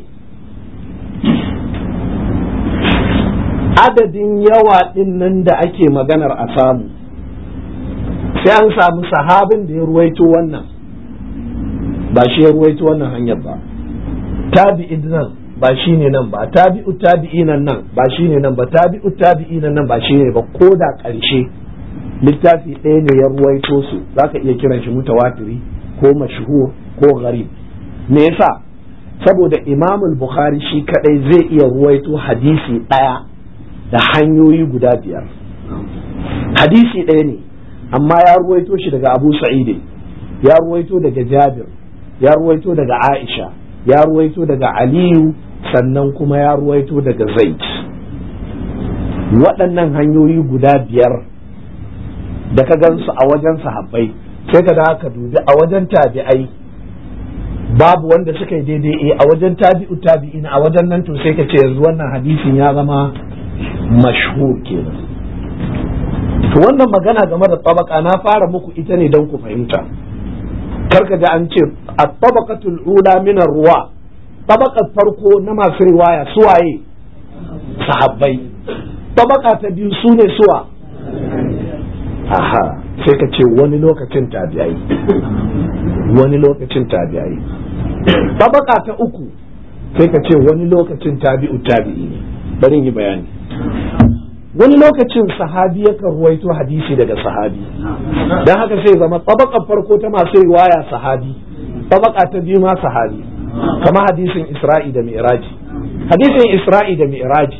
adadin yawa din nan da ake maganar a samu sai an samu sahabin da ya ruwaito wannan ba shi ya ruwaito wannan hanyar ba tabi'in nan ba shi ne nan ba tabi'u tabi'inan nan ba shi ne nan ba tabi'u tabi'inan nan ba shi ne ba ko da ƙarshe littafi ɗaya ne ya ruwaito su zaka iya kiran shi mutawatiri ko mashhur ko gharib me yasa saboda imamul bukhari shi kadai zai iya ruwaito hadisi ɗaya da hanyoyi guda biyar hadisi ɗaya ne amma ya ruwaito shi daga abu sa'ide ya ruwaito daga jabir ya ruwaito daga aisha ya ruwaito daga aliyu sannan kuma ya ruwaito daga zaid waɗannan hanyoyi guda biyar da ka gansu a wajen sahabbai sai ka da ka dubi a wajen tabi'ai babu wanda suka yi daidai a wajen tabi'u tabi'in a wajen nan to sai ka ce yanzu wannan hadisin ya zama mashhur kenan to wannan magana game da tabaka na fara muku ita ne don ku fahimta karka ga an ce a tabaqatul ula min ruwa tabaqat farko na masu riwaya suwaye sahabbai tabaka ta biyu su ne suwa aha sai ka ce wani lokacin tabi'ai wani lokacin tabi'ai tabaka ta uku sai ka ce wani lokacin tabi'u tabi'i ne bari yi bayani wani lokacin sahabi yakan ruwaito hadisi daga sahabi don haka sai zama tabakar farko ta masu riwaya sahabi tabaka ta biyu ma sahabi kama hadisin isra'i da mi'raji hadisin isra'i da mi'raji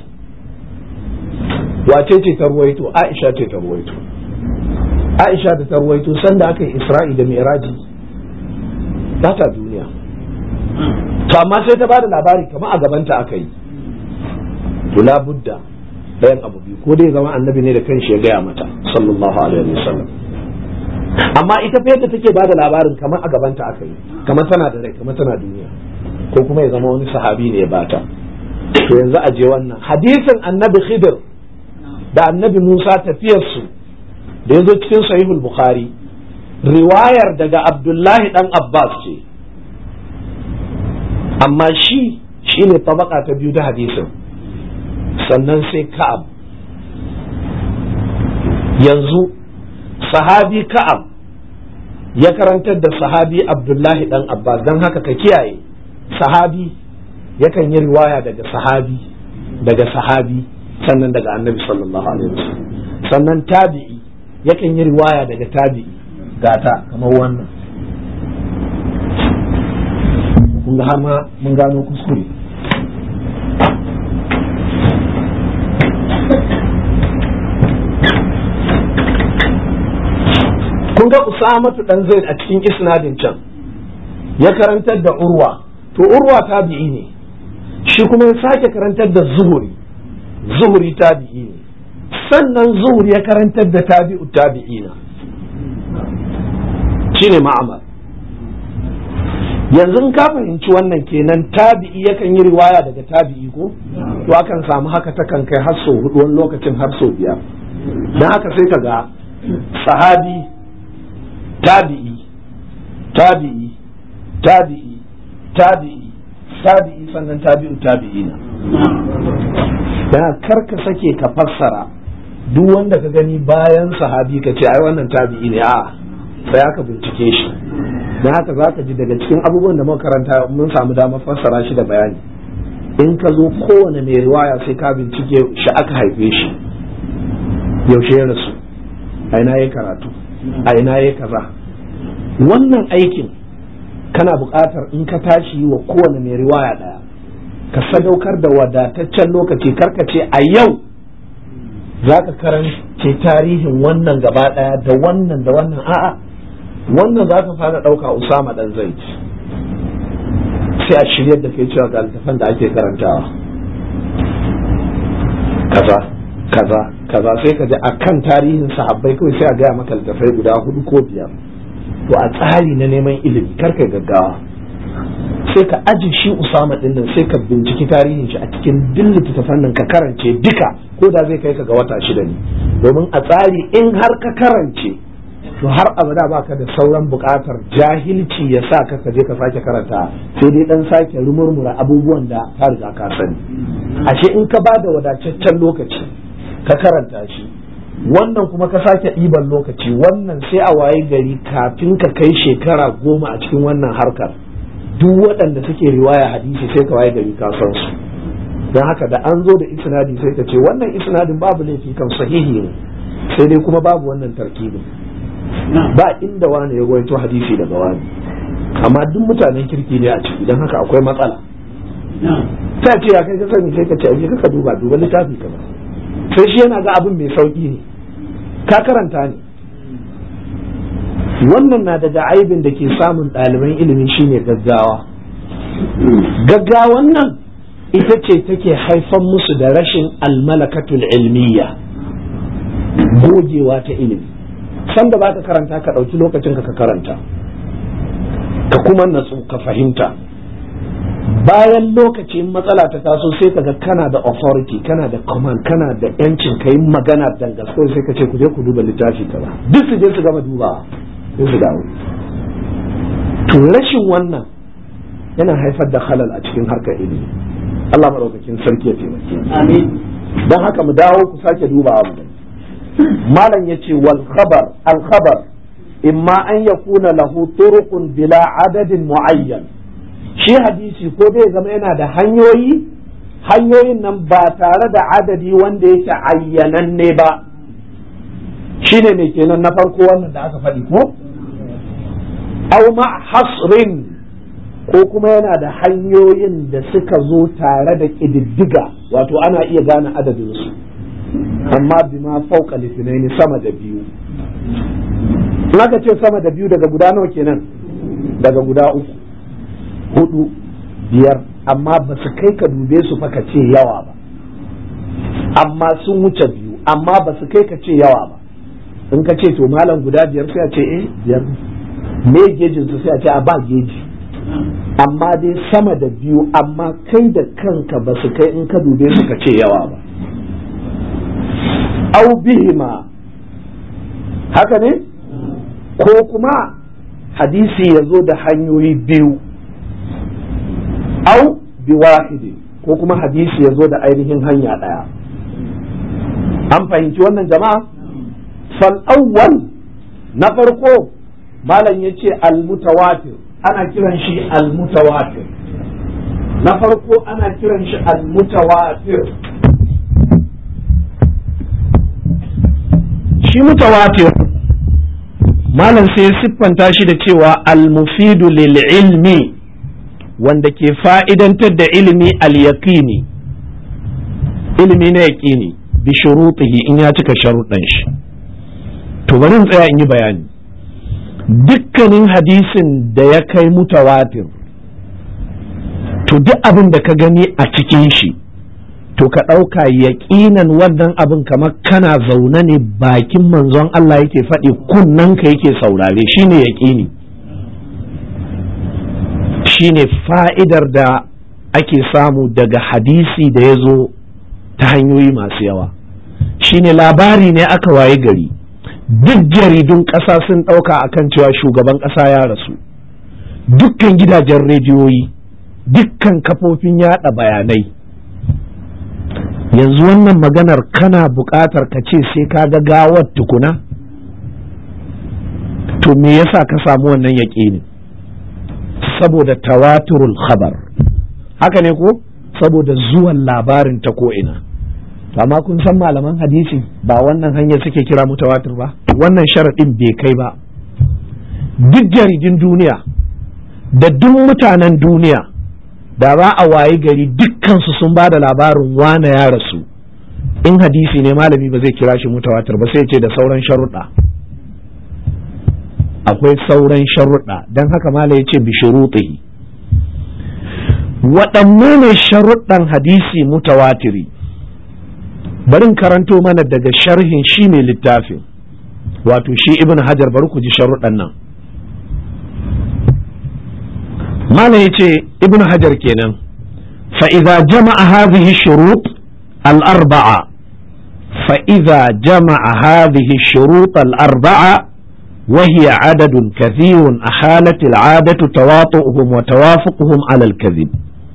wace ce ta ruwaito aisha ce ta ruwaito aisha da ta ruwaito sanda aka yi isra'i da mi'raji ba ta duniya to amma sai ta bada labari kamar a gabanta aka yi to labudda ɗayan abu biyu ko dai zama annabi ne da kanshi ya gaya mata sallallahu alaihi wasallam amma ita fa yadda take bada labarin kamar a gabanta aka yi kamar tana da rai kamar tana duniya ko kuma ya zama wani sahabi ne ya bata to yanzu a je wannan hadisin annabi khidir da annabi musa tafiyarsu da ya zo cikin sahihul bukhari riwayar daga abdullahi dan abbas ce amma shi shine tabaka ta biyu da hadisin sannan sai ka'ab yanzu sahabi ka'ab ya karantar da sahabi abdullahi dan abbas don haka ka kiyaye sahabi yakan yi riwaya daga sahabi daga sahabi sannan daga annabi sallallahu alaihi wasallam sannan tabi'i yakan yi riwaya daga tabi'i gata kamar wannan kun ga har ma mun gano kuskure kun ga usamatu dan zaid a cikin isnadin can ya karantar da urwa to urwa tabi'i ne shi kuma ya sake karantar da zuhuri zuhuri tabi'i ne sannan zuhuri ya karantar da tabi'u tabi'ina shine ma'amar yanzu ka fahimci wannan kenan tabi'i yakan yi riwaya daga tabi'i ko to akan samu haka takan kai har sau hudu wani lokacin har sau biyar don haka sai ka ga sahabi tabi'i tabi'i tabi'i tabi'i tabi'i sannan tabi'u tabi'ina dan karka sake ka fassara duk wanda ka gani bayan sahabi ka ce ai wannan tabi'i ne a sai aka bincike shi dan haka za ka ji daga cikin abubuwan da muka karanta mun samu damar fassara shi da bayani in ka zo kowane mai riwaya sai ka bincike shi aka haife shi yaushe ya rasu a ina ya karatu a ina ya kaza wannan aikin kana buƙatar in ka tashi wa kowane mai riwaya ɗaya ka sadaukar da wadataccen lokaci karkace a yau za ka karance tarihin wannan gaba ɗaya da wannan da wannan a'a wannan za ka fara ɗauka usama ɗan zai sai a shiryar da kai cewa ga littafan da ake karantawa kaza kaza kaza sai ka ji a kan tarihin sahabbai kawai sai a gaya maka littafai guda hudu ko biyar to a tsari na neman ilimi kar kai gaggawa sai ka aji shi usama din nan sai ka binciki tarihin shi a cikin duk littattafan nan ka karance duka ko da zai kai ka ga wata shida ne domin a tsari in har ka karance to har abada baka da sauran bukatar jahilci ya sa ka je ka sake karanta sai dai dan sake rumurmura abubuwan da ka riga ka sani ashe in ka bada wadataccen lokaci ka karanta shi wannan kuma ka sake ɗiban lokaci wannan sai a waye gari kafin ka kai shekara goma a cikin wannan harkar duk waɗanda suke riwaya hadisi sai ka waye gari ka san su don haka da an zo da isnadi sai ka ce wannan isnadin babu laifi kan sahihi ne sai dai kuma babu wannan tarkibin ba inda wani ya ruwaito hadisi daga wani amma duk mutanen kirki ne a ciki don haka akwai matsala ta ce ya kai ka sani sai ka ce aje ka duba duba littafi ka ba sai shi yana ga abin mai sauki ne ka karanta ne wannan na daga aibin da ke samun ɗaliban ilimi shine gaggawa gaggawan nan ita ce take haifan musu da rashin almalakatul ilmiya gogewa ta ilimi sanda ba ka karanta ka ɗauki lokacin ka karanta ka kuma natsu ka fahimta bayan lokacin matsala ta taso sai ka ga kana da authority kana da command kana da yancin ka yi magana dangasko sai ka ce ku je ku duba littafi kaza duk su je su gama dubawa sai su dawo to rashin wannan yana haifar da halal a cikin harkar ilimi Allah maɗaukakin sarki ya taimake amin don haka mu dawo ku sake dubawa mu malam ya ce wal khabar al khabar imma an yakuna lahu turuqun bila adadin muayyan shi hadisi ko dai zama yana da hanyoyi hanyoyin nan ba tare da adadi wanda yake ayyananne ba shine mai kenan na farko wannan da aka faɗi ko aw ma hasrin ko kuma yana da hanyoyin da suka zo tare da ƙididdiga wato ana iya gane adadinsu amma bima fauka litinaini sama da biyu in aka ce sama da biyu daga guda nawa kenan daga guda uku hudu biyar amma ba su kai ka dube su fa ka ce yawa ba amma sun wuce biyu amma ba su kai ka ce yawa ba in ka ce to malam guda biyar sai a ce eh biyar me gejin su sai a ce a ba geji amma dai sama da biyu amma kai da kanka ba su kai in ka dube su ka ce yawa ba au bihima haka ne ko kuma hadisi ya zo da hanyoyi biyu au bi wahidi ko kuma hadisi ya zo da ainihin hanya ɗaya an fahimci wannan jama'a fal awwal na farko malam ya ce al-mutawatir ana kiran shi al-mutawatir na farko ana kiran shi al-mutawatir shi mutawatir malam sai siffanta shi da cewa al-mufidu lil ilmi wanda ke fa'idantar da ilimi al-yaqini ilimi na yaqini bi shurutihi in ya cika sharuɗan shi to bari in tsaya in yi bayani dukkanin hadisin da ya kai mutawatir to duk abin da ka gani a cikin shi to ka ɗauka yaƙinan wannan abin kamar kana zaune ne bakin manzon Allah yake faɗi ka yake saurare shine yaƙini shine fa'idar da ake samu daga hadisi da ya zo ta hanyoyi masu yawa shine labari ne aka waye gari duk jaridun ƙasa sun ɗauka akan cewa shugaban ƙasa ya rasu dukkan gidajen rediyoyi dukkan kafofin yaɗa bayanai yanzu wannan maganar kana buƙatar ka ce sai ka ga gawar tukuna to me yasa ka samu wannan yaƙini saboda tawaturul khabar haka ne ko saboda zuwan labarin ta ko'ina amma kun san malaman hadisi ba wannan hanyar suke kira mutawatir ba wannan sharaɗin bai kai ba duk jaridin duniya da duk mutanen duniya da za a wayi gari dukkansu sun ba da labarin wane ya rasu in hadisi ne malami ba zai kira shi mutawatir ba sai ce da sauran sharuɗa akwai sauran sharuɗa don haka malam ya ce bi shuruɗihi waɗanne ne sharuɗan hadisi mutawatiri barin karanto mana daga sharhin shi ne littafin wato shi ibn hajar bari ku ji sharuɗan nan malam ya ce ibn hajar kenan fa'iza jama'a hadhihi shurut al-arba'a fa'iza jama'a hadhihi shurut al-arba'a وهي عدد كثير أحالت العادة تواطؤهم وتوافقهم على الكذب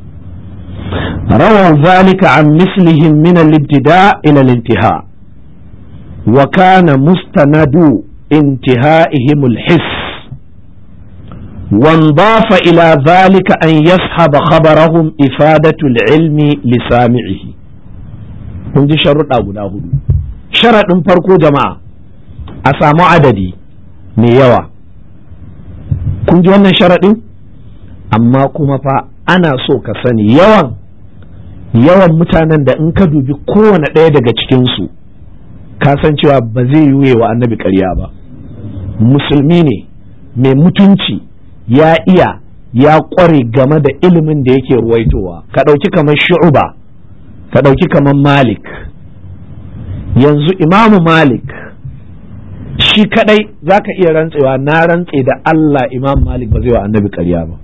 رووا ذلك عن مثلهم من الابتداء إلى الانتهاء وكان مستند انتهائهم الحس وانضاف إلى ذلك أن يسحب خبرهم إفادة العلم لسامعه kun ji sharuɗa guda hudu sharaɗin farko jama'a a samu adadi mai yawa kun ji wannan sharaɗin amma kuma fa ana so ka sani yawan yawan mutanen da in ka dubi kowane ɗaya daga cikinsu ka san cewa ba zai yi wa annabi ƙarya ba musulmi ne mai mutunci ya iya ya ƙware game da ilimin da yake ruwaitowa ka ɗauki kamar shu'uba ka ɗauki kamar malik yanzu imamu malik shi kadai za ka iya rantsewa na rantse da Allah imam malik ba zai wa annabi ƙarya ba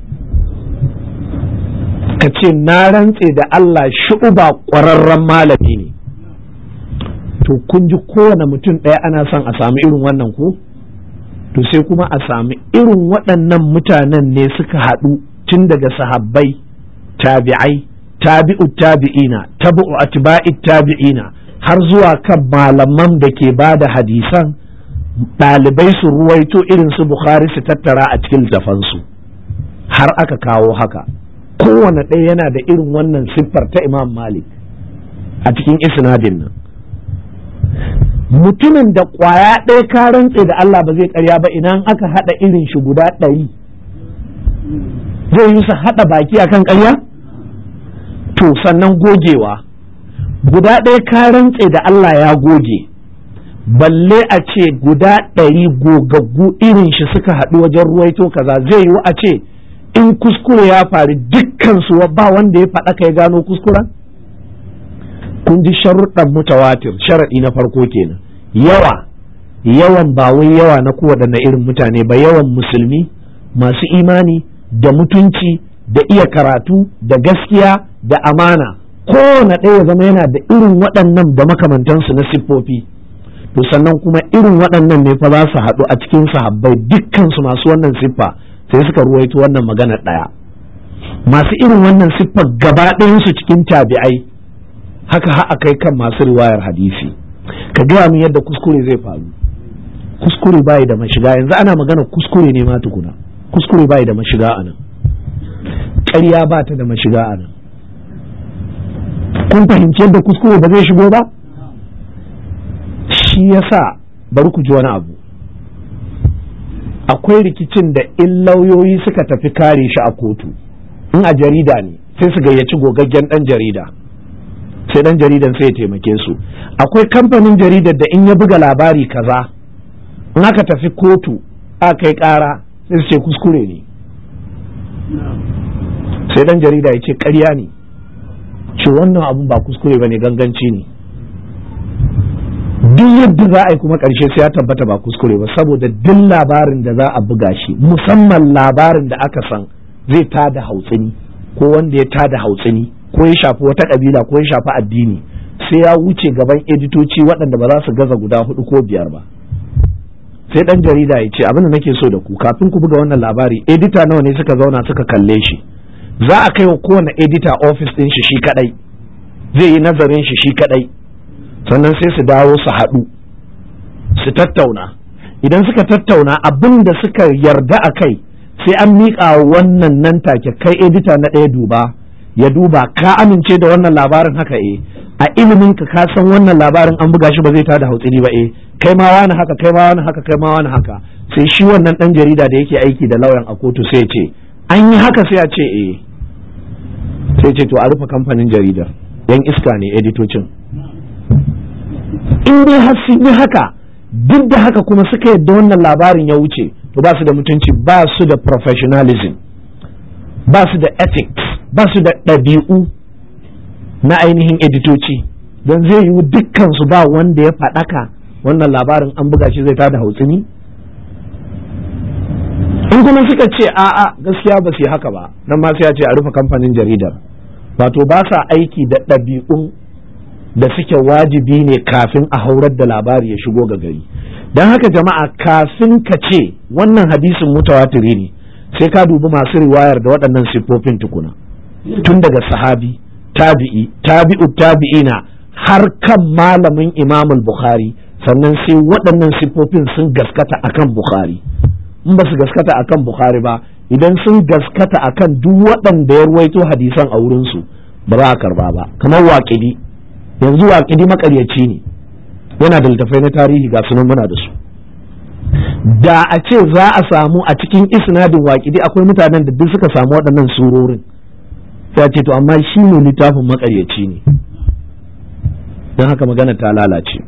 ka ce na rantse da Allah shu'uba ƙwararren malami ne to kun ji kowane mutum ɗaya ana son a sami irin wannan ko to sai kuma a sami irin waɗannan mutanen ne suka haɗu tun daga sahabbai tabi'ai tabi'u tabi'ina tabi'u atba'i tabi'ina har zuwa kan malaman da ke ba da hadisan ɗalibai su ruwaito irin su bukhari su tattara a cikin littafansu har aka kawo haka kowane ɗaya yana da irin wannan siffar ta imam malik a cikin isnadin nan mutumin da ƙwaya ɗaya ka rantse da Allah ba zai karya ba idan aka haɗa irin shi guda ɗari zai yi su haɗa baki akan ƙarya to sannan gogewa guda ɗaya ka rantse da Allah ya goge balle a ce guda ɗari gogaggu irin shi suka haɗu wajen ruwaito kaza zai yiwu a ce in kuskure ya faru dukkan su ba wanda ya faɗa ya gano kuskuren kun ji sharuɗan mutawatir sharaɗi na farko kenan yawa yawan ba wai yawa na kowaɗanne irin mutane ba yawan musulmi masu imani da mutunci da iya karatu da gaskiya da amana kowane ɗaya zama yana da irin waɗannan da makamantansu na siffofi to sannan kuma irin waɗannan ne fa za su haɗu a cikin sahabbai dukkansu masu wannan siffa sai suka ruwaito wannan magana ɗaya masu irin wannan siffa gaba ɗayansu cikin tabi'ai haka ha kai kan masu riwayar hadisi ka gaya min yadda kuskure zai faru kuskure bai da mashiga yanzu ana magana kuskure ne ma tukuna kuskure bai da mashiga a nan ƙarya ba ta da mashiga a nan kun fahimci yadda kuskure ba zai shigo ba shi yasa bari ku ji wani abu akwai rikicin da in lauyoyi suka tafi kare shi a kotu in a jarida ne sai su gayyaci gogaggen dan jarida sai dan jaridan sai ya taimake su akwai kamfanin jaridar da in ya buga labari kaza in aka tafi kotu a kai kara sai su ce kuskure ne sai dan jarida ya ce karya ne ce wannan abun ba kuskure ba ne ganganci ne duk yadda za a yi kuma ƙarshe sai ya tabbata ba kuskure ba saboda duk labarin da za a buga shi musamman labarin da aka san zai tada hautsini ko wanda ya tada hautsini ko ya shafi wata ƙabila ko ya shafi addini sai ya wuce gaban editoci waɗanda ba za su gaza guda hudu ko biyar ba sai ɗan jarida ya ce abin da nake so da ku kafin ku buga wannan labari edita nawa ne suka zauna suka kalle shi za a kai wa kowane edita ofis ɗin shi shi kaɗai zai yi nazarin shi shi kaɗai sannan sai su dawo su haɗu su tattauna idan suka tattauna abin da suka yarda a kai sai an miƙa wannan nan take kai edita na ɗaya duba ya duba ka amince da wannan labarin haka eh a ilimin ka ka san wannan labarin an buga shi ba zai tada hautsiri ba eh kai ma wani haka kai ma wani haka kai ma wani haka sai shi wannan dan jarida da yake aiki da lauyan a kotu sai ce an yi haka sai a ce eh sai ce to a rufe kamfanin jaridar yan iska ne editocin in dai har sun yi haka duk da haka kuma suka yadda wannan labarin ya wuce to ba su da mutunci ba su da professionalism ba su da ethics ba su da ɗabi'u na ainihin editoci don zai yiwu dukkan su ba wanda ya faɗaka wannan labarin an buga shi zai tada hautsini in kuma suka ce a'a gaskiya ba su yi haka ba nan ma sai a ce a rufe kamfanin jaridar wato ba sa aiki da ɗabi'un da suke wajibi ne kafin a haurar da labari ya shigo ga gari don haka jama'a kafin ka ce wannan hadisin mutawatiri ne sai ka dubi masu riwayar da waɗannan siffofin tukuna tun daga sahabi tabi'i tabi'u tabi'ina har kan malamin imamul bukhari sannan sai waɗannan siffofin sun gaskata akan bukhari in ba su gaskata akan bukhari ba idan sun gaskata akan duk waɗanda ya ruwaito hadisan a wurinsu ba za a karba ba kamar waƙidi yanzu waƙidi makaryaci ne yana da littafai na tarihi ga sunan muna da su da a ce za a samu a cikin isnadin waƙidi akwai mutanen da duk suka samu waɗannan surorin sai ce to amma shi ne littafin makaryaci ne don haka magana ta lalace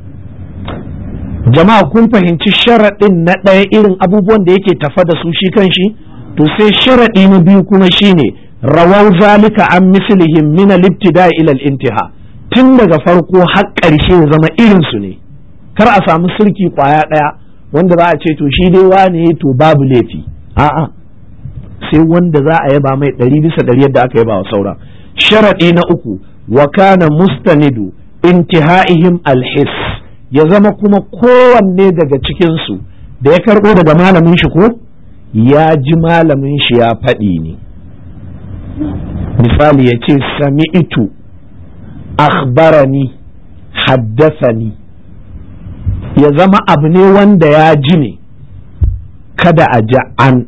jama'a kun fahimci sharaɗin na ɗaya irin abubuwan da yake tafa da su shi kan shi to sai sharaɗi na biyu kuma shine rawau zalika an mislihim min al-ibtida ila al-intiha tun daga farko har ƙarshe ya zama irin su ne kar a samu sirki kwaya ɗaya wanda za a ce to shi dai wane to babu laifi a'a sai wanda za a yaba mai ɗari bisa ɗari yadda aka yaba wa saura sharaɗi na uku wa kana mustanidu intihaihim alhis ya zama kuma kowanne daga cikinsu da ya karɓo daga malamin shi ko ya ji malamin shi ya faɗi ne misali ya ce sami'itu akhbarani haddasani ya zama abu ne wanda ya ji ne kada a ji an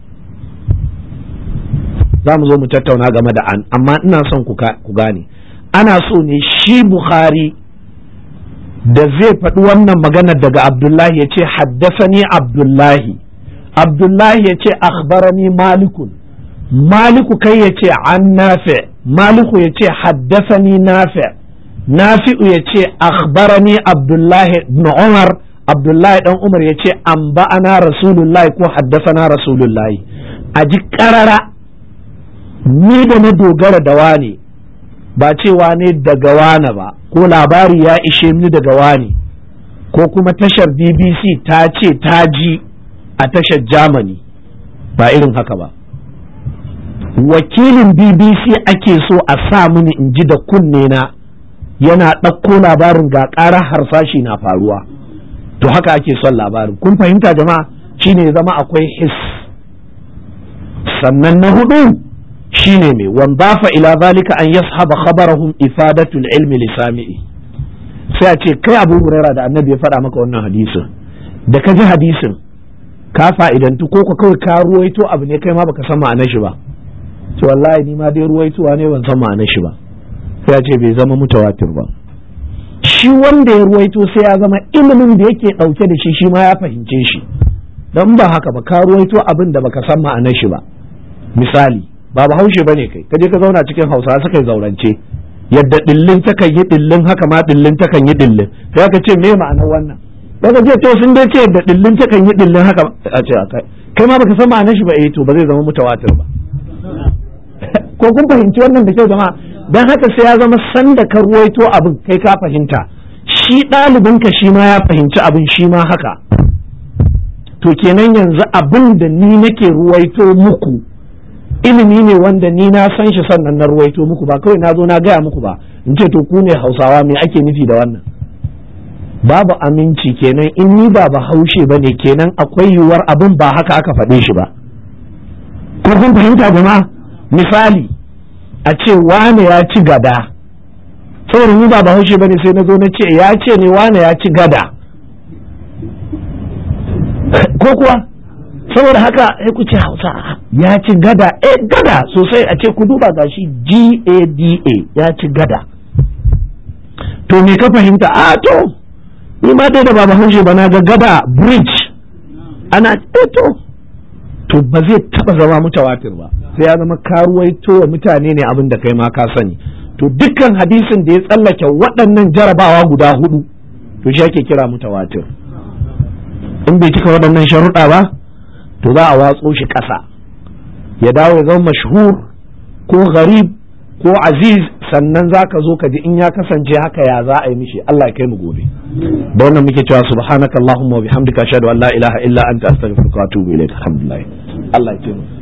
za mu zo mu tattauna game da an amma ina son ku gane ana so ne shi bukhari da zai faɗi wannan maganar daga abdullahi ya ce haddasani abdullahi abdullahi ya ce akhbarani malikun maliku kai ya ce an nafi maliku ya ce haddasani nafi nafi'u ya ce akhbarani abdullahi ibn umar abdullahi dan umar ya ce an ba'ana rasulullahi ko haddasana rasulullahi a ji karara ni da na dogara da wane ba cewa ne daga wane ba ko labari ya ishe ni daga wane ko kuma tashar bbc ta ce ta ji a tashar germany ba irin haka ba wakilin bbc ake so a sa mini in ji da kunne na yana ɗauko labarin ga ƙara harsashi na faruwa to haka ake son labarin kun fahimta jama'a shine zama akwai his sannan na hudu shine mai wanzafa ila zalika an yashaba khabarahum ifadatul ilmi li sami'i sai a ce kai abu huraira da annabi ya faɗa maka wannan hadisin da ka ji hadisin ka fa'idantu ko ka kawai ka ruwaito abu ne kai ma baka san ma'anar shi ba to wallahi ni ma dai ruwaitowa ne ban san ma'anar shi ba sai ya ce bai zama mutawatir ba shi wanda ya ruwaito sai ya zama ilimin da yake ɗauke da shi shi ma ya fahimce shi don ba haka ba ka ruwaito abin da baka san ma'anar shi ba misali ba bahaushe bane kai kaje ka zauna cikin hausa suka yi zaurance yadda dillin takan yi dillin haka ma dillin takan yi dillin sai ka ce me ma'anar wannan daga ce to sun dai ce yadda dillin takan yi dillin haka a ce kai kai ma baka san ma'anar shi ba eh to ba zai zama mutawatir ba ko kun fahimci wannan da kyau jama'a dan haka sai ya zama sanda ka ruwaito abin kai ka fahimta shi ɗalibinka shi ma ya fahimci abin shi ma haka to kenan yanzu abin da ni nake ruwaito muku ilimi ne wanda ni na san shi sannan na ruwaito muku ba kawai na zo na gaya muku ba in ce to ku ne hausawa me ake nufi da wannan babu aminci kenan in ni ba bahaushe ba ne kenan akwai yiwuwar abin ba haka aka faɗe shi ba ko kun fahimta jama'a misali a ce wane ya ci gada saboda ni ba bahaushe ba ne sai na zo na ce ya ce ne wane ya ci gada ko kuwa saboda haka sai ku ce hausa ya ci gada eh gada sosai a ce ku duba gashi G-A-D-A ya ci gada to me ka fahimta a to ni ma dai da baba haushe ba na ga gada bridge ana eh to to ba zai taba zama mutawatir ba sai ya zama karuwaito wa mutane ne abin da kai ma ka sani to dukkan hadisin da ya tsallake waɗannan jarabawa guda hudu to shi ake kira mutawatir in bai cika waɗannan sharuɗa ba to za a watso shi ƙasa ya dawo ya zama mashhur ko gharib ko aziz sannan za ka zo ka ji in ya kasance haka ya za a yi mishi Allah ya kai mu gobe da wannan muke cewa subhanaka allahumma wa bihamdika ashhadu an la ilaha illa anta astaghfiruka wa atubu ilaik alhamdulillah Allah ya ce mu